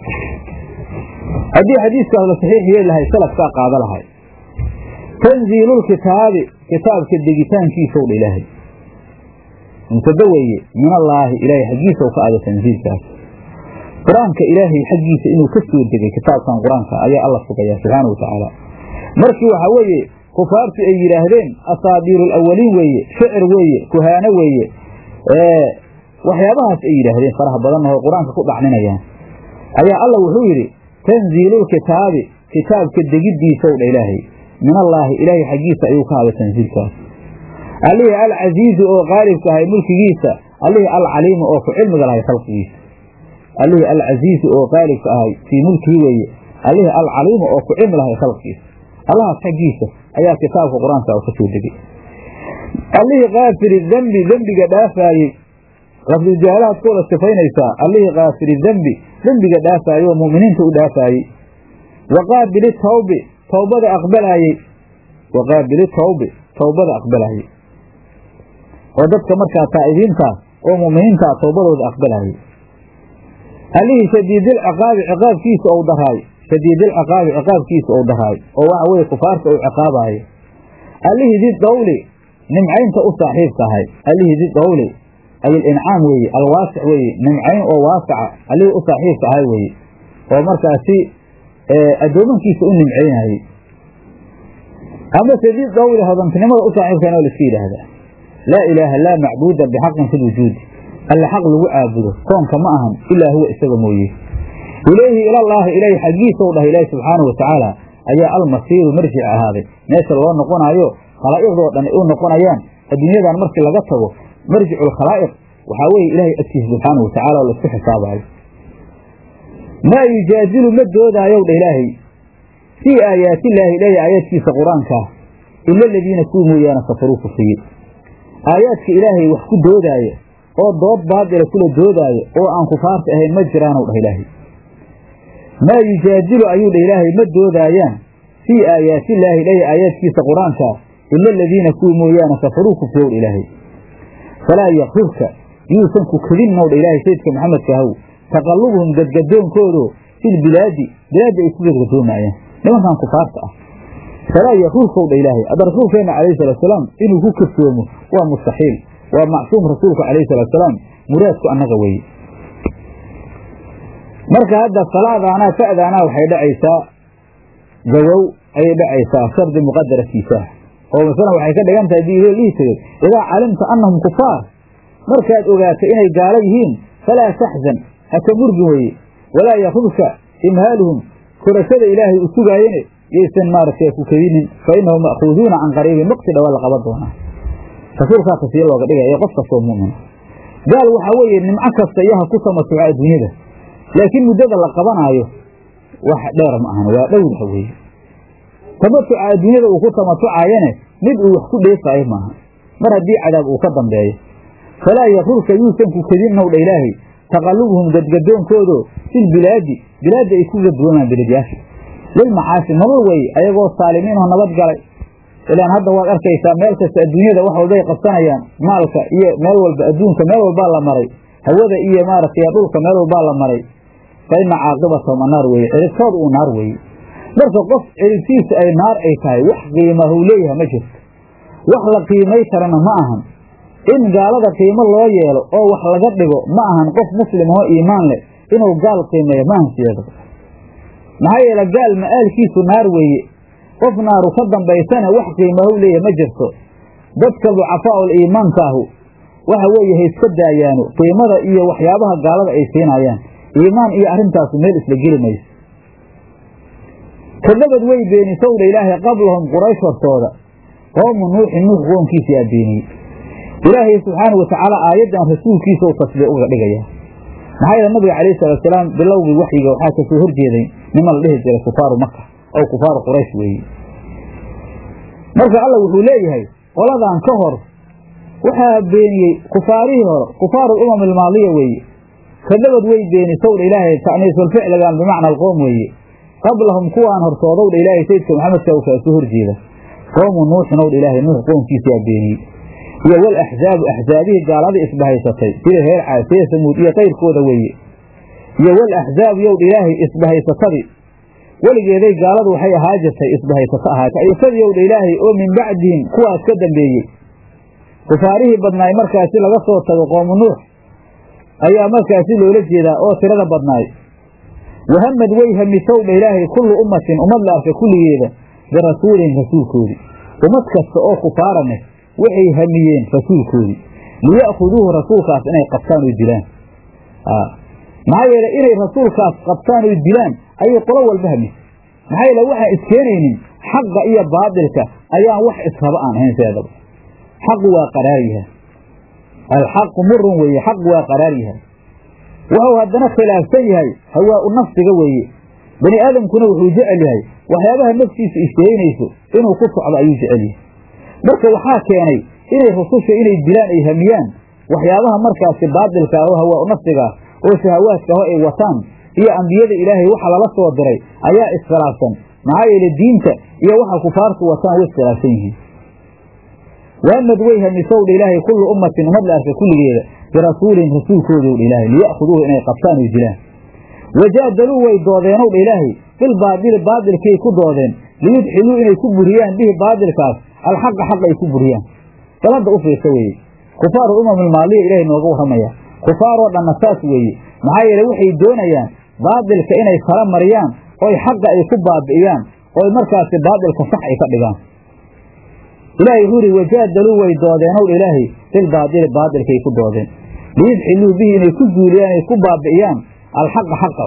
S1: haddii xadiiskaas la saxiix yeeli lahay salafkaa qaada lahay tanziilulkitaabi kitaabka degitaankiisow dha ilaahay mubtada weeye min allaahi ilaahay xaggiisaw ka ada tanziilkaas qur-aanka ilaahay xaggiisa inuu ka soo degay kitaabkan qur-aanka ayaa alla sugayaa subxaana wa tacaala markii waxaa weeye kufaartu ay yidhaahdeen asaabiiru alawaliin weeye shicir weeye kuhaano weeye waxyaabahaas ay yidhaahdeen faraha badanna oo qur-aanka ku dhacninayaan ayaa alla wuxuu yidhi tanziilulkitaabi kitaabka degiddiisow dha ilaahay min allaahi ilaahay xaggiisa ayuu ka hada tanziilkaas allihii alcasiizu oo qaalibka ahay mulkigiisa allihii alcaliimu oo ku cilmiga lahay khalqigiisa allihii alcasiizu oo qaalibka ahay fii mulkihi weeye allihii alcaliimu oo ku cilmi lahay khalqigiisa allahaas xaggiisa ayaa kitaabka qur-aanka ka soo degay allihii kaafiri dembi dembiga dhaafaayey lafdujaalahaad ku wada sifaynaysaa allihii kaafiri dembi dembiga dhaafaayey oo mu'miniinta u dhaafaayey wa qaabili tawbi towbada aqbalaayey wa qaabili tawbi towbada aqbalaayey oo dadka markaa taa'ibiintaa oo mu'miniintaa towbadooda aqbalaayey allihii shadiidil ciqaabi ciqaabkiisa ou daraay shadiidilciqaabi ciqaabkiisa ou daraay oo waxa weye kufaarta uu ciqaabaayo allihii di dawli nimcaynta u saaxiibka ahay allihii di dawli ay alincaam weeye alwaasic weeye nimcayn oo waasaca allihii u saaxiibka ahay weeye oo markaasi addoomankiisa u nimcaynayey amase di dawli hodantinimada u saaxiibkana waa laiska yidhaahdaa laa ilaaha laa macbuuda bixaqin fi lwujuudi alle xaq lagu caabudo koonka ma ahan ilaa huwa isaga mooye ilayhi ilallaahi ilaahi xaggiisau dhahay ilaahi subxaana wa tacaala ayaa almasiiru marjic ahaaday meesha loo noqonaayo khalaa'iqdoo dhan ay u noqonayaan adduunyadan markii laga tago marjiculkhalaa'iq waxaa weeye ilaahay agtiisa subxaana wa tacala oo laisku xisaabayo maa yujaadilu ma doodaayow dha ilaahay fii aayaatillaahi ilaahay aayaadkiisa qur-aankaa ila aladiina kuwa mooyaane kafaruu kufriyey aayaadka ilaahay wax ku doodaaya oo dood baadila kula doodaayo oo aan kufaarta ahayn ma jiraanow dhah ilaahay maa yujaadilu ayuu dha ilaahay ma doodaayaan fii aayaatillaahi ilaahay aayaadkiisa qur-aankaa ila aladiina kuwa mooyaane kafaruu kufriyow dha ilaahay falaa yakrurka yuusan ku kadinnow dha ilaahay sayidka maxamedka ahow taqallubuhum gadgadoonkoodo filbilaadi bilaadda ay ku gadgadoomaayaan nimankan kufaarta ah falaa yakrurkow dha ilaahay hadda rasuulkeenna calayhi salaatusalaam inuu ku kasoomo waa mustaxiil waa macsuum rasuulku calayhi salaatusalaam muraadku annaga weeye marka hadda salaadaanaa fa'daanaa waxay dhacaysaa gawow ayay dhacaysaa shardi muqadaratiisaah oo masalan waxay ka dhigan tahay dii dhihi tegey idaa calimta annahum kufaar markaad ogaato inay gaalo yihiin falaa taxzan haka murgin weye walaa yakudka imhaaluhum korashada ilaahay u sugaayene yaysan maaragtay ku kadinin fa innahum ma'khuuduuna can qariibin waqti dhawa la qaban doonaa rasuulkaa tasiya looga dhigaya ee qof kastoo mu'mina gaal waxaa weeye nimco kasta iyo ha ku tamatuca adduunyada laakiin muddada la qabanaayo wax dheer ma ahan waa dhowrha weeye tamatuca adduunyada uu ku tamatucaayane mid uu wax ku dheefaayo maaha mar haddii cadaab uu ka dambeeyo falaa yakrurka yuusan ku kadinnow dha ilaahay taqallubuhum gadgadoonkoodo filbilaadi bilaadda ay ku gadgoomaan beledyaasha lilmacaasi nolol wey ayagoo saalimiinoo nabad galay ilaan hadda waad arkaysaa meel kasta adduunyada wax walbay qabsanayaan maalka iyo meel walba adduunka meel walbaa la maray hawada iyo maaragtay dhulka meel walbaa la maray fa ina caaqibatahum annaar weeye ciribtood uu naar weeye marka qof ciribtiisa ay naar ay tahay wax qiimahu leeyahay ma jirto wax la qiimay karana ma ahan in gaalada qiimo loo yeelo oo wax laga dhigo ma ahan qof muslim oo iimaan leh inuu gaal qiimeeyo ma ahan sideeda maxaa yeele gaal ma'aalkiisu naar weeye qof naaru ka dambaysana wax qiimahu leeyahay ma jirto dadka ducafaa'ul iimaankaahu waxa weeye ha iska daayaano qiimada iyo waxyaabaha gaalada ay siinayaan iimaan iyo arrintaasu meel isla geli mayso kadabad way beenisowdha ilaahay qablahum quraysh hortooda qoomu nuuxin nuux qoomkiisa yaa beeniyey ilaahay subxaanau watacaala aayaddan rasuulkiisa u tasbiix uga dhigaya maxaa yeele nabiga calayhi salaatusalaam bilowgii waxyiga waxaa kasoo horjeeday niman la dhihi jiray kufaaru maka oo kufaaru quraysh weeye marka alla wuxuu leeyahay qoladan ka hor waxaa beeniyey kufaarihii hore kufaaru umam ilmaadiya weeye kadabad way beenisowdha ilaahay ta'niisulficligan bimacna alqoom weeye qablahum kuwaan hortoodowdha ilaahay sayidka maxamedka u kaa soo horjeeda qoomu nuuxin owdha ilaahay nuux qoomkiisa yaa beeniyey iyo wal axzaabu axzaabihii gaaladii isbahaysatay sida reer caad sida samuud iyo kayrkooda weeye iyo wal axzaabu yowdha ilaahay isbahaysatadii weligeeday gaaladu waxay ahaa jirtay isbahaysato ahaatay yowdha ilaahay oo min bacdihim kuwaas ka dambeeyey kufaarihii badnaay markaasi laga soo tago qoomu nuux ayaa markaasi loola jeedaa oo tirada badnaay wahamad way hamisowdha ilaahay kullu ummatin ummad la arka kulligeeda birasuulihim rasuulkoodii ummad kasta oo kufaaraneh waxay hamiyeen rasuulkoodii liya'khuduuhu rasuulkaas inay qabtaan oy dilaan maxaa yeele inay rasuulkaas qabtaan oy dilaan ayay qolo walba hamisay maxaa yeele waxaan iskeenaynin xaqa iyo baadilka ayaan wax israba aan ahayn sideedaba xaqu waa qaraar yahay alxaqu murun weeye xaq waa qaraar yahay wuxuu haddana khilaafsan yahay hawaa u nafsiga weeye bani aadamkuna wuxuu jecel yahay waxyaabaha naftiisa isheeynayso inuu ku socdo ayuu jecel yahay marka waxaa keenay inay rususha inay dilaan ay hamiyaan waxyaabaha markaasi baadilka ah oo hawaa u nafsigaah oo shahawaadka aho ay wataan iyo ambiyada ilaahay waxa lala soo diray ayaa iskhilaafsan maxaa yeele diinta iyo waxa kufaartu wataan way iskhilaafsan yihiin waamad way hamisowdha ilaahay kullu ummatin ummad la arka kulligeeda birasuulihim rasuulkoodowdha ilaahay liya'khuduuhu inay qabtaan oy dilaan wajaadaluu way doodeenowdha ilaahay bilbaadili baadilkay ku doodeen liyudxiluu inay ku buriyaan bihi baadilkaas alxaqa xaq ay ku buriyaan sabadda u fiirsa weeye kufaaru umam ilmaaliya ilaahay nooga warramaya kufaaroo dhanna saas weeye maxaa yeele waxay doonayaan baadilka inay kala mariyaan oy xaqa ay ku baabi'iyaan oy markaasi baadilka sax ay ka dhigaan ilaahay wuxuu ihi wajaadaluu way doodeenowdha ilaahay bilbaadili baadilkay ku doodeen liyudxiluu bihi inay ku zuuliyaan ay ku baabi'iyaan alxaqa xaqa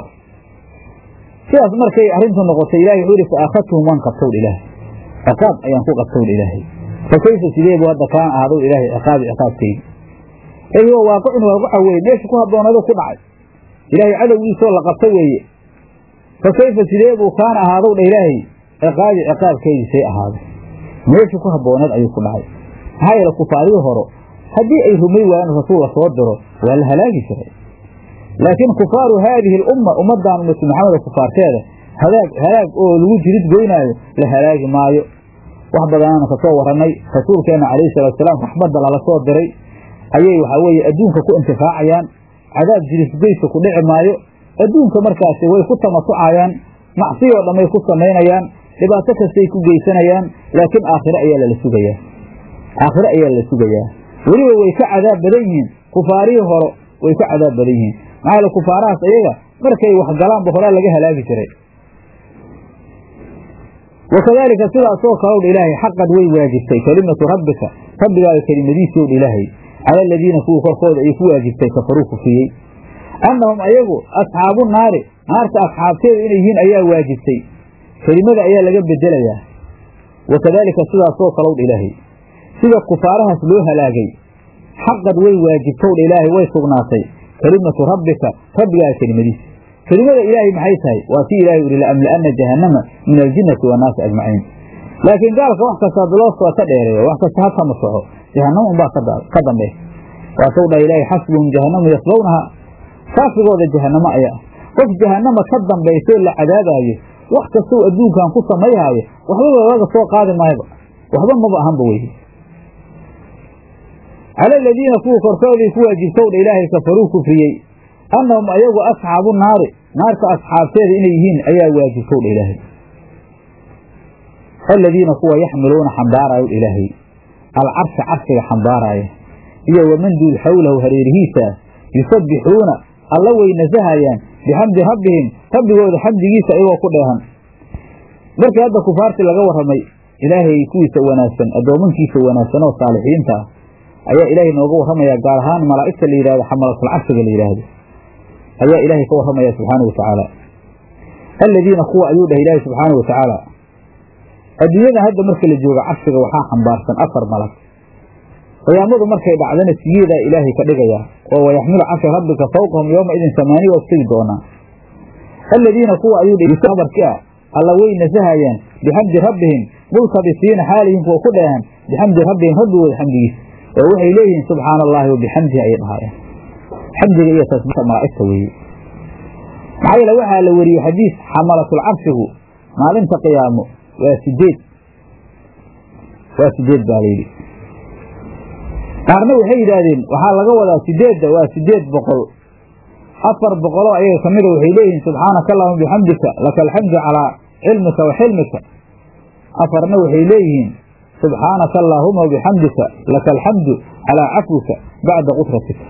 S1: sidaas markay arrintu noqotay ilahay wuxuu ihi fa akhadtuhum waan qabtowdha ilaahay ciqaab ayaan ku qabtowdha ilaahay fa kayfa sideebu hadda kaan ahaadow ilaahay ciqaabi ciqaabkaygi ey huwa waaqicun waaqaca weeye meesha ku habboonadu ku dhacay ilaahay cadowgiisoo la qabta weeye fa kayfa sidee buu kaana ahaadow dha ilaahay ciqaabi ciqaabkeydisay ahaaday meesha ku habbooneed ayuu ku dhacay maxaa yeele kufaarihii horo haddii ay rumay waayeen rasuul la soo diro waa la halaagi jiray laakiin kufaaru haadihi alumma ummaddan ummatu maxamed kufaarteeda halaag halaag oo lagu jirid goynaayo la halaagi maayo wax badanaanu ka soo warannay rasuulkeenna calayhi salaatusalaam raxmadda lala soo diray ayay waxaa weeye adduunka ku intifaacayaan cadaab jirisgoysa ku dhici maayo adduunka markaasi way ku tamasucayaan macsiyoo dhammay ku samaynayaan dhibaato kastay ku geysanayaan laakiin aakhire ayaa lala sugayaa aakhire ayaa lala sugayaa weliba way ka cadaab badan yihiin kufaarihii horo way ka cadaab badan yihiin maxaa yaele kufaarahaas iyaga markay wax galaanba horaa laga halaagi jiray wakadaalika sidaasoo kalowdha ilaahay xaqad way waajibtay kelimatu rabbika rabbigaaga kelimadiisii owdha ilaahay cala aladiina kuwii korkooda ay ku waajibtay kafaruu kufriyey annahum ayagu asxaabu naari naarta asxaabteeda inay yihiin ayaa waajibtay kelimada ayaa laga bedelayaa wakadaalika sidaasoo kalowdha ilaahay sida kufaarahaas loo halaagay xaqad way waajibtowdha ilaahay way sugnaatay kelimatu rabbika rabbigaaga kelimadiisa kelimada ilaahay maxay tahay waa tii ilahay uri laamla'ana jahannama min aljinnati wannaasi ajmaciin laakiin gaalka wax kasta bilooskaa ka dheereeyo wax kasta ha kama soco jahannama unbaa ka dambe waasou dhaha ilaahay xasbuhum jahannamu yaslownaha kaafigooda jahannamo ayaa qof jahannama ka dambaysoo la cadaabaayo wax kastou adduunkan ku samayhaayo waxbaba laga soo qaadi maayba waxba maba ahanba weye cala aladiina kuwa korkooday ku waajibtowdha ilaahay kafaruu kufriyey annahum ayagu asxaabu naari naarta asxaabteeda inay yihiin ayaa waajibtowdha ilaahay aladiina kuwa yaxmiluuna xambaaraayo ilaahay alcarsha carshiga xambaaraaya iyo waman duul xawlahu hareerihiisa yusabbixuuna alla way nasahayaan bixamdi rabbihim rabbigooda xamdigiisa iyagoo ku dheehan markii hadda kufaartii laga warramay ilaahay kuwiisa wanaagsan addoomankiisa wanaagsan oo saalixiinta ah ayaa ilaahay nooga warramaya gaar ahaan malaa'igta la yidhahdo xamalatul carshiga la yidhaahdo ayaa ilaahay ka warramaya subxaana wa tacaala aladiina kuwa ayuu dhah ilaahay subxaana wa tacaala adduunyada hadda marka la jooga carshiga waxaa xambaarsan afar malag qiyaamadu markay dhacdana siyeedaa ilaahay ka dhigayaa oo wayaxmilu carsha rabbika fawqahum yowma idin samaaniya waa tegi doonaa aladiina kuwa ayuu dhabarki ah alla way nasahayaan bixamdi rabbihim multabisiina xaalihin kuwa ku dheehan bixamdi rabbihim rabbigooda xamdigiisa oo waxay leeyihiin subxaana allaahi wa bixamdihi ayay dhahaayaan xamdiga iyo tasbiixta malaa'igta weeye maxaa yeele waxaa la wariyey xadiis xamalatul carshigu maalinta qiyaamo waa sideed waa sideed baa layidhi qaarna waxay yidhaahdeen waxaa laga wadaa sideedda waa sideed boqol afar boqoloo ayaga ka mida waxay leeyihiin subxaanaka allahuma bixamdika laka alxamdu calaa cilmika wa xilmika afarna waxay leeyihiin subxaanaka allaahuma wabixamdika laka alxamdu calaa cafwika bacda qudratika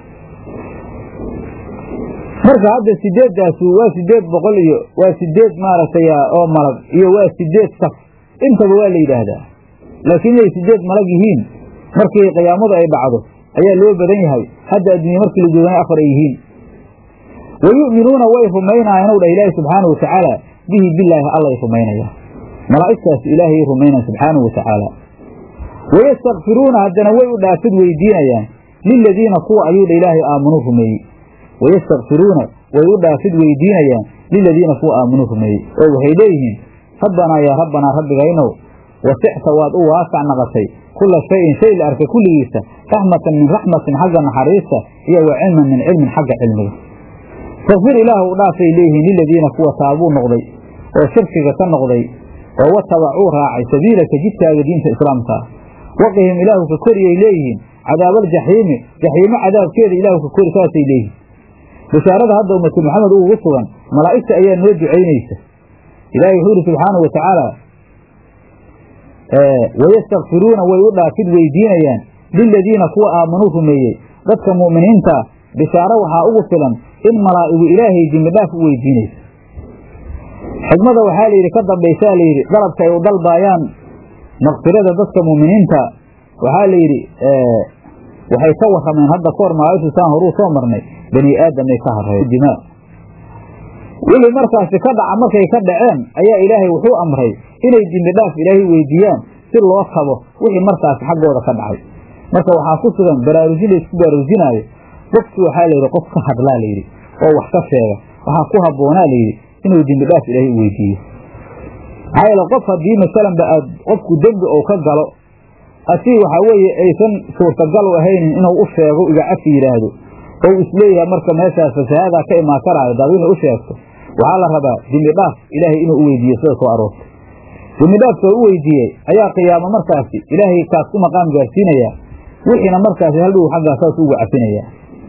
S1: marka hadda sideeddaasu waa sideed boqol iyo waa sideed maaragtay oo malag iyo waa sideed saf intaba waa la yidhaahdaa laakiin inay sideed malag yihiin markii qiyaamadu ay dhacdo ayaa loo badan yahay hadda adduunye markii la joogana afar ay yihiin wa yu'minuuna way rumaynaayaan ow dhah ilaahi subxaanau watacaala bihi bilaahi allay rumaynayaan malaa'igtaas ilaahay rumaynayan subxaanahu wa tacaala wayastakfiruuna haddana way u dhaafid weydiinayaan liladiina kuwa ayuu dha ilaahay aamanuu rumeeyey wayastakfiruuna way u dhaafid weydiinayaan liladiina kuwa aamanuu rumeeyey oo waxay leeyihiin rabbanaa yaa rabbanaa rabbigaynow wasicta waad u waasac naqatay kula shayin shay la arkay kulligiisa raxmatan min raxmatin xagga naxariista iyo wa cilman min cilmin xagga cilmiga fakfir ilaah u dhaafay leeyihiin liladiina kuwa taabuu noqday oo shirkiga ka noqday oo watabacuu raacay sabiilaka jidkaaga diinta islaamka ah waqihim ilaahu ka koriyay leeyihiin cadaabaljaxiimi jaxiimo cadaabkeeda ilaahu ka kori saasay leeyihiin bishaarada hadda ummatu maxamed ugu sugan malaa'igta ayaa noo ducaynaysa ilaahay wuxuu ihi subxaanau wa tacaala wayastakfiruuna way u dhaafid weydiinayaan liladiina kuwa aamanuu rumeeyey dadka mu'miniintaa bishaaro waxaa ugu filan in malaa'igu ilaahay dembidhaaf u weydiinayso xigmada waxaa layidhi ka dambaysaa layidhi dalabka ay u dalbaayaan makfirada dadka mu'miniinta waxaa layidhi waxay ka warrameen hadda kahor malaa'igtu saan horuu soo marnay bani aadamay ka harreen dimaa wixii markaasi ka dhaca markay ka dhaceen ayaa ilaahay wuxuu amray inay dembidhaaf ilaahay weydiiyaan si loo kabo wixii markaasi xaggooda ka dhacay marka waxaa ku sugan baraarujin laysku baraarujinaayo qofkii waxaa layidhi qof ka hadlaa layidhi oo wax ka sheega waxaa ku habboonaa layidhi inuu dembi dhaaf ilaahay u weydiiyo maxaa yeele qof haddii masalanba aad qofku dembi ou ka galo asii waxaa weeye aysan suurtagal u ahaynin inuu u sheego iga cafi yidhaahdo ou isleeyahay marka meeshaas fasahaadaa ka imaan karaayo daad wixii u sheegto waxaa la rabaa dembi dhaaf ilaahay inuu u weydiiyo sida soo aroortay dembi dhaafkoo u weydiiyey ayaa qiyaamo markaasi ilaahay kaas ku maqaam gaarsiinayaa wixiina markaasi haldhow xaggaa saas ugu cafinayaa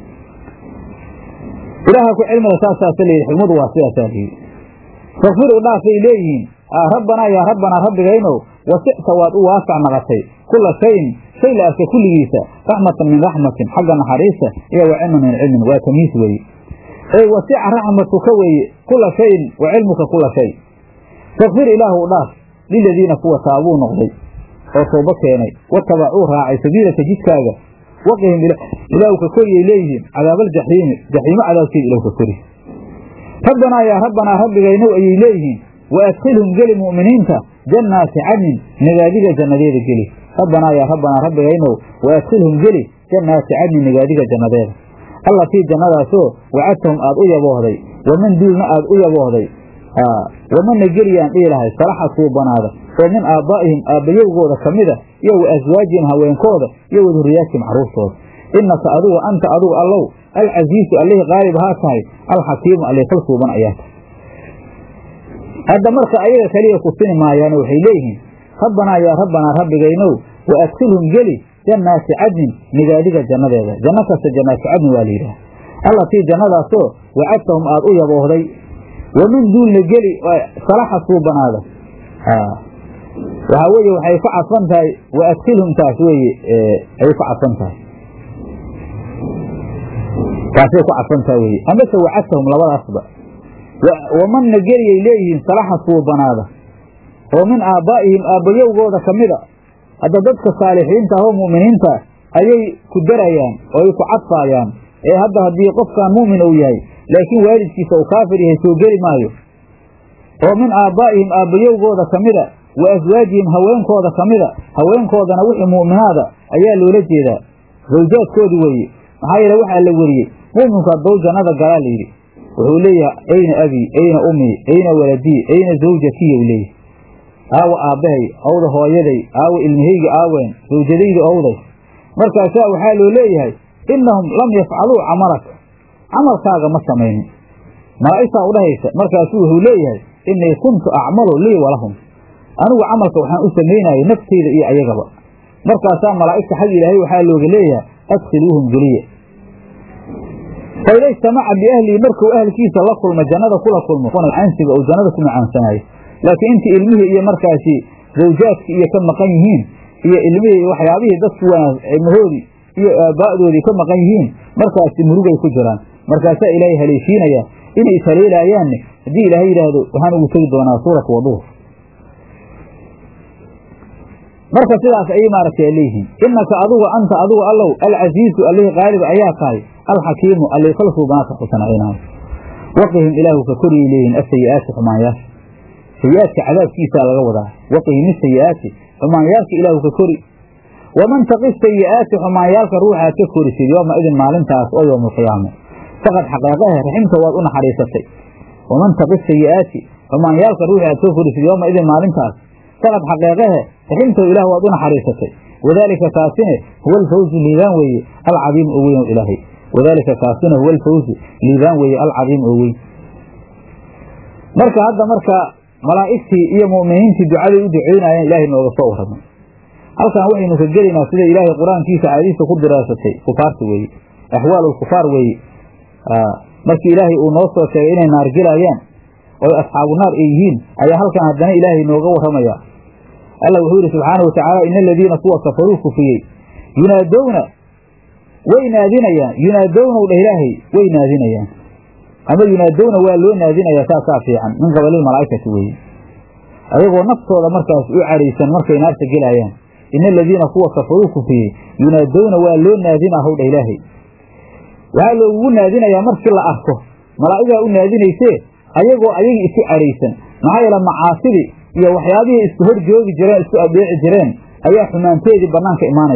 S1: ilaaha ku cilmiga saasaasa layidhi xigmadu waa sidaasaa layidhi fakfir u dhaafay leeyihiin rabbanaa yaa rabbanaa rabbigaynow wasicta waad u waasac naqatay kula shayin shay la arka kulligiisa raxmatan min raxmatin xagga naxariista iyo wa cilman min cilmin waa tamiis weeye ey wasica raxmatuka weeye kula shayin wa cilmuka kula shay fakfir ilaahu u dhaaf liladiina kuwa taabuu noqday oo toobo keenay watabacuu raacay sabiilaka jidkaaga waqihim ilaahu ka koriyay leeyihiin cadaabaljaxiimi jaxiimo cadaabkeeda ilahu ka kori rabbanaa yaa rabbanaa rabbigaynow ayay leeyihiin wa adkhilhum geli mu'miniinta jannaati cadnin nagaadiga jannadeeda geli rabbanaa yaa rabbanaa rabbigaynow wa adkhilhum geli jannaati cadnin nagaadiga jannadeeda allatii jannadaasoo wacadtahum aad u yaboohday waman duulna aad u yaboohday wamana geliyaan dhihi lahay salaxa suubanaada oo min aabbaa'ihim aabbayowgooda ka mida iyo wa aswaajihim haweenkooda iyo wa durriyaatihim carruurtooda innaka adugu anta adugu allow alcasiisu allihii qaalib ahaa tahay alxakiimu allih kal suuban ayaa tahay hadda marka ayaga keliya kusini maayaane waxay leeyihiin rabbanaa yaa rabbanaa rabbigaynow wa adkhilhum geli jannaati cadnin nigaadiga jannadeeda janno kasta jannaati cadnin waa la yidhaha allatii jannadaasoo wacadtahum aad u yaboohday wamin duulna geli salaxa suubanaada waxaa weeye waxay ku cadfan tahay wa adkhilhum taas weeye ayay ku cadfan tahay taasay ku cadfan tahay weye amase wacadtahum labadaasba wamanna geliyay leeyihiin salaxa suubanaada oo min aabbaa'ihim aabbayowgooda ka mida hadda dadka saalixiinta ah oo mu'miniinta ayay ku darayaan oo ay ku cadfaayaan ee hadda haddii qofkaan mu'min uu yahay laakiin waalidkiisa uu kaafir yahay soo geli maayo oo min aabbaa'ihim aabbayowgooda ka mida wa aswaajihim haweenkooda ka mida haweenkoodana wixii mu'minaada ayaa loola jeedaa zawjaadkoodii weeye maxaa yeele waxaa la weriyey mu'minku haddou jannada galaa layidhi wuxuu leeyahay ayna abii ayna ummii ayna waladii ayna zawjatiya u leeyahay aawa aabbahay awda hooyaday aawa ilmahayga aaween zawjadayda owday markaasaa waxaa loo leeyahay innahum lam yafcaluu camalak camalkaaga ma samaynin malaa'igtaa udhahaysa markaasuu wuxuu leeyahay innii kuntu acmalu lii walahum anigu camalka waxaan u samaynayay nafteyda iyo ayagaba markaasaa malaa'igta xag ilaahay waxaa looga leeyahay adkhiluuhum geliya faida ijtamaca biahlii markuu ahlkiisa la kulma jannada kula kulmo cansiga uu jannada ku macaansanayo laakiin intii ilmihii iyo markaasi zawjaadkii iyo ka maqan yihiin iyo ilmihii iyo waxyaabihii dadku wanaag ilmahoodii iyo aabbaa'doodii ka maqan yihiin markaasi murugay ku jiraan markaasaa ilaahay haleeshiinaya inay ishaleelaayaanne haddii ilaahay yidhaahdo waxaan ugu tegi doonaa suuratu waduur marka sidaas ayay maaragtay leeyihiin innaka adugu anta adugu allow alcasiizu allihii qaalib ayaa tahay alxakiimu allii kal suubanaadka xusanacinayo waqihim ilaahu ka koriyay leeyihin asayi'aati xumaanyaasha sayi'aadka cadaabkiisaa laga wadaa waqihim isayi'aati xumaanyaalka ilaahu ka kori waman taqi sayi'aati xumaanyaalka ruuxaad ka korisid yooma idin maalintaas oo yowma alqiyaama faqad xaqeeqahe raximta waad u naxariisatay waman taqi sayi'aati xumaanyaalka ruuxi aad ka korisid yooma idin maalintaas faqad xaqeeqahe raximtahu ilah waad u naxariisatay wadaalika kaasine huwa alfawzu liibaan weeye alcadiim oo weyn oo ilaahay wadaalika kaasina huwa alfawzu liibaan weeye alcadiim oo weyn marka hadda marka malaa'igtii iyo mu'miniintii ducaday u duceynaayeen ilaahay nooga soo warramay halkan waxaynu ka gelaynaa sida ilaahay qur-aankiisa caadiisa ku diraasatay kufaarta weeye axwaal lkufaar weeye markii ilaahay uu noo soo sheegay inay naar gelayaan oy asxaabu naar ay yihiin ayaa halkan haddana ilaahay nooga warramaya alla wuxuu yidhi subxaana wa tacaala ina aladiina kuwa kafaruu kufiyey yunaadowna way naadinayaan yunaadownow dheh ilaahay way naadinayaan ama yunaadowna waa loo naadinayaa saasaa fiican min qabalil malaa'ikati weeye ayagoo naftooda markaas u cadhaysan markay naarta gelaayaan ina aladiina kuwa kafaruu kufiyey yunaadowna waa loo naadinaa howdha ilaahay waxaa loogugu naadinayaa markii la arko malaa'igaa u naadinaysee ayagoo ayagii isu cadhaysan maxaa yeele macaasidii iyo waxyaabihii isku hor joogi jireen isku adeeci jireen ayaa xumaanteedii bannaanka imaanaysaa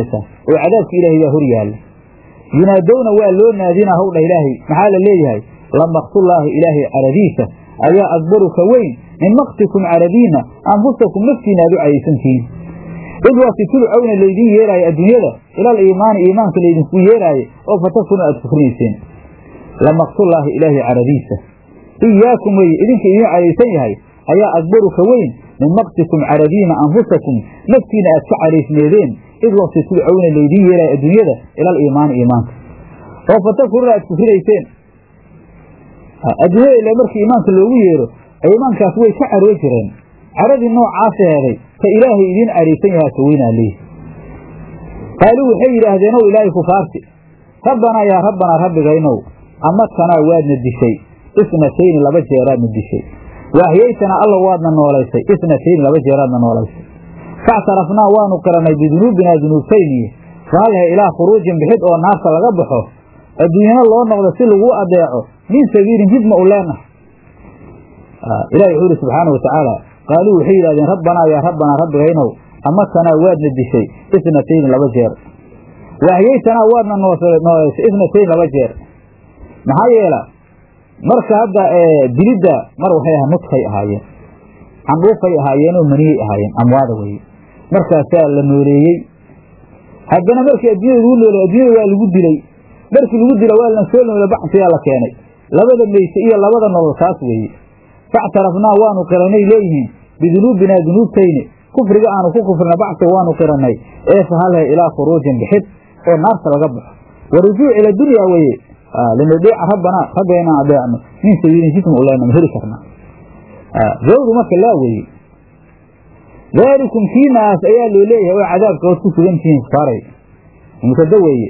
S1: oo cadaabka ilaahay baa hor yaalla yunaadowna waa loo naadinaa howdha ilaahay maxaa la leeyahay lamaqtullaahi ilaahay caradiisa ayaa akbaru ka weyn min maktikum caradiina anfusakum naftiina aad u cadaysantihiin id waati tudcowna laydin yeeraayo adduunyada ilal iimaani iimaanka laydinku yeeraaye oo fatakunu aad kufrinayseen lamaqtullaahi ilaahay caradiisa iyaakum weye idinka idin cadaysan yahay ayaa akbaru ka weyn min maktikum caradiina anfusakum naftiina aad ka cadaysneedeen id waqti tudcowna laydin yeeraayo adduunyada ilal iimaani iimaanka oo fatakununa aad kufrinayseen adduunyada ila markii iimaanka loogu yeero iimaankaas way ka caroo jireen caradii noocaas heeday ka ilaahay idiin cadhaysan yahaa ka weynaa leeyi qaaluu waxay yidhaahdeen ow ilaahay kufaarti rabbanaa yaa rabbanaa rabbigaynow amadkanaa waadna dishay isnatayni laba jeeraadna dishay waahyaytanaa alla waadna noolaysay isnatayni laba jeeraadna noolaysay factarafnaa waanu qirannay bidunuubinaa dunuubtayniye faalhe ilaa khuruujin bixid oo naarta laga baxo adduunyana loo noqdo si laguu adeeco min sabiilin jid ma u leenahay ilahi wuxuu ihi subxaana wa tacaala qaaluu waxay yidhahdeen rabbanaa yaa rabbanaa rabbigaynow amatanaa waadna dishay isnatayni laba jeer waahyaytanaa waadna noolaysay isnatayni laba jeer maxaa yeela marka hadda dilidda mar waxay ahaa nudkay ahaayeen candhuufay ahaayeenoo maniyey ahaayeen amwaada weye markaasaa la nooleeyey haddana markii adduunyada lagu nooley adduunyada waa lagu dilay markii lagu dila waa la soo noole bacsiyaa la keenay labada meyse iyo labada nolol taas weeye factarafnaa waanu qiranay leeyihiin bidunuubinaa dunuubtayni kufriga aanu ku kufrina bacsiga waanu qirannay ee fahalhe ilaa khuruujin bixid oo naarta laga baxo wa rujuuc ila dunya weye linudiica rabbanaa rabbiga inaan adeecno min sabiilin jism u leenama heli karnaa zawdu marka laa weeye daalikum kiinaas ayaa loo leeyahay oo cadaabka ood ku sugan tihiin kufaaray mubtada weeye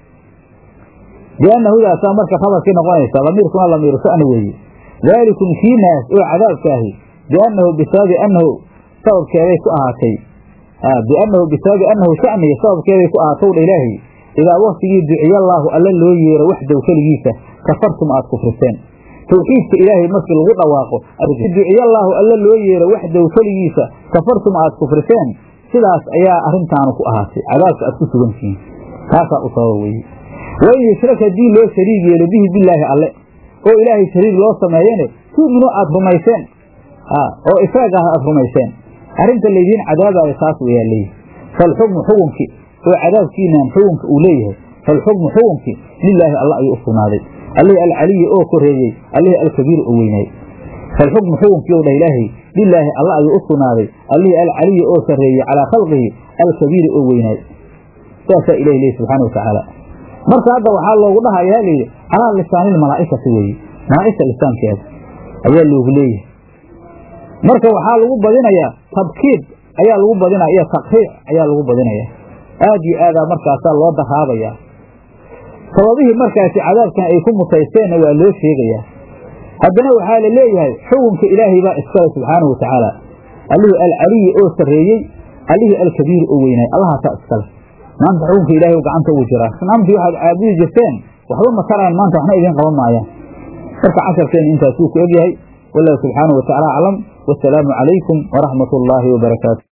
S1: bianna hudaasaa marka khabarkii noqonaysa lamiirkuna lamiiru sha'ni weeye daalikum kiinaas oo cadaabkaahi biannahu bisababi annahu sababkeeday ku ahaatay biannahu bisababi annahu sha'niga sababkeeday ku ahaatow dha ilaahay idaa waktigii duciyallaahu alla loo yeero waxdow keligiisa kafartum aad kufriseen tawxiidka ilaahay markii lagu dhawaaqo duciyallaahu alla loo yeero waxdow keligiisa kafartum aad kufriseen sidaas ayaa arrintaanu ku ahaatay cadaabka aad ku sugantihiin taasaa u sababa weeye wain yushrak haddii loo shariig yeelo bihi bilaahi alle oo ilaahay shariig loo sameeyene tu'minu aad rumayseen oo ifraag ah aad rumayseen arrinta laydiin cadaabaayo taas wayaa leeyihi falxukmu xukunkii oo cadaabkiinaan xukunka uu leeyahay falxukmu xukunkii lilaahi alla ayuu u sugnaaday allihii alcaliyi oo koreeyey allihii alkabiir oo weynaayey falxukmu xukunkii ou dhah ilaahay lilaahi alla ayuu u sugnaaday allihii alcaliyi oo sarreeyey calaa khalqihi alkabiiri oo weynaay saasaa ilahi leeyi subxaana wa tacaala marka hadda waxaa loogu dhahayaa layidhi calaa lisaanil malaa'ikati weeye malaa'igta lisaankeeda ayaa loogu leeyahay marka waxaa lagu badinayaa tabkiid ayaa lagu badinaya iyo takriic ayaa lagu badinayaa aad iyo aadaa markaasaa loo daraabayaa sababihii markaasi cadaabkan ay ku mutaysteenna waa loo sheegayaa haddana waxaa la leeyahay xukunka ilaahay baa iskale subxaanahu wa tacaala allihii alcaliyi oo sarreeyey allihii alkabiiri oo weynaay allahaasaa iskale maanta xukunka ilahay gacanta ugu jiraa naamtii waxaad caabudi jirteen waxba ma taraan maanta waxna idiin qaban maayaan marka casharkeena intaasuu ku egyahay wallahu subxaanahu wa tacala aclam wasalaamu calaykum waraxmat ullaahi wabarakaatu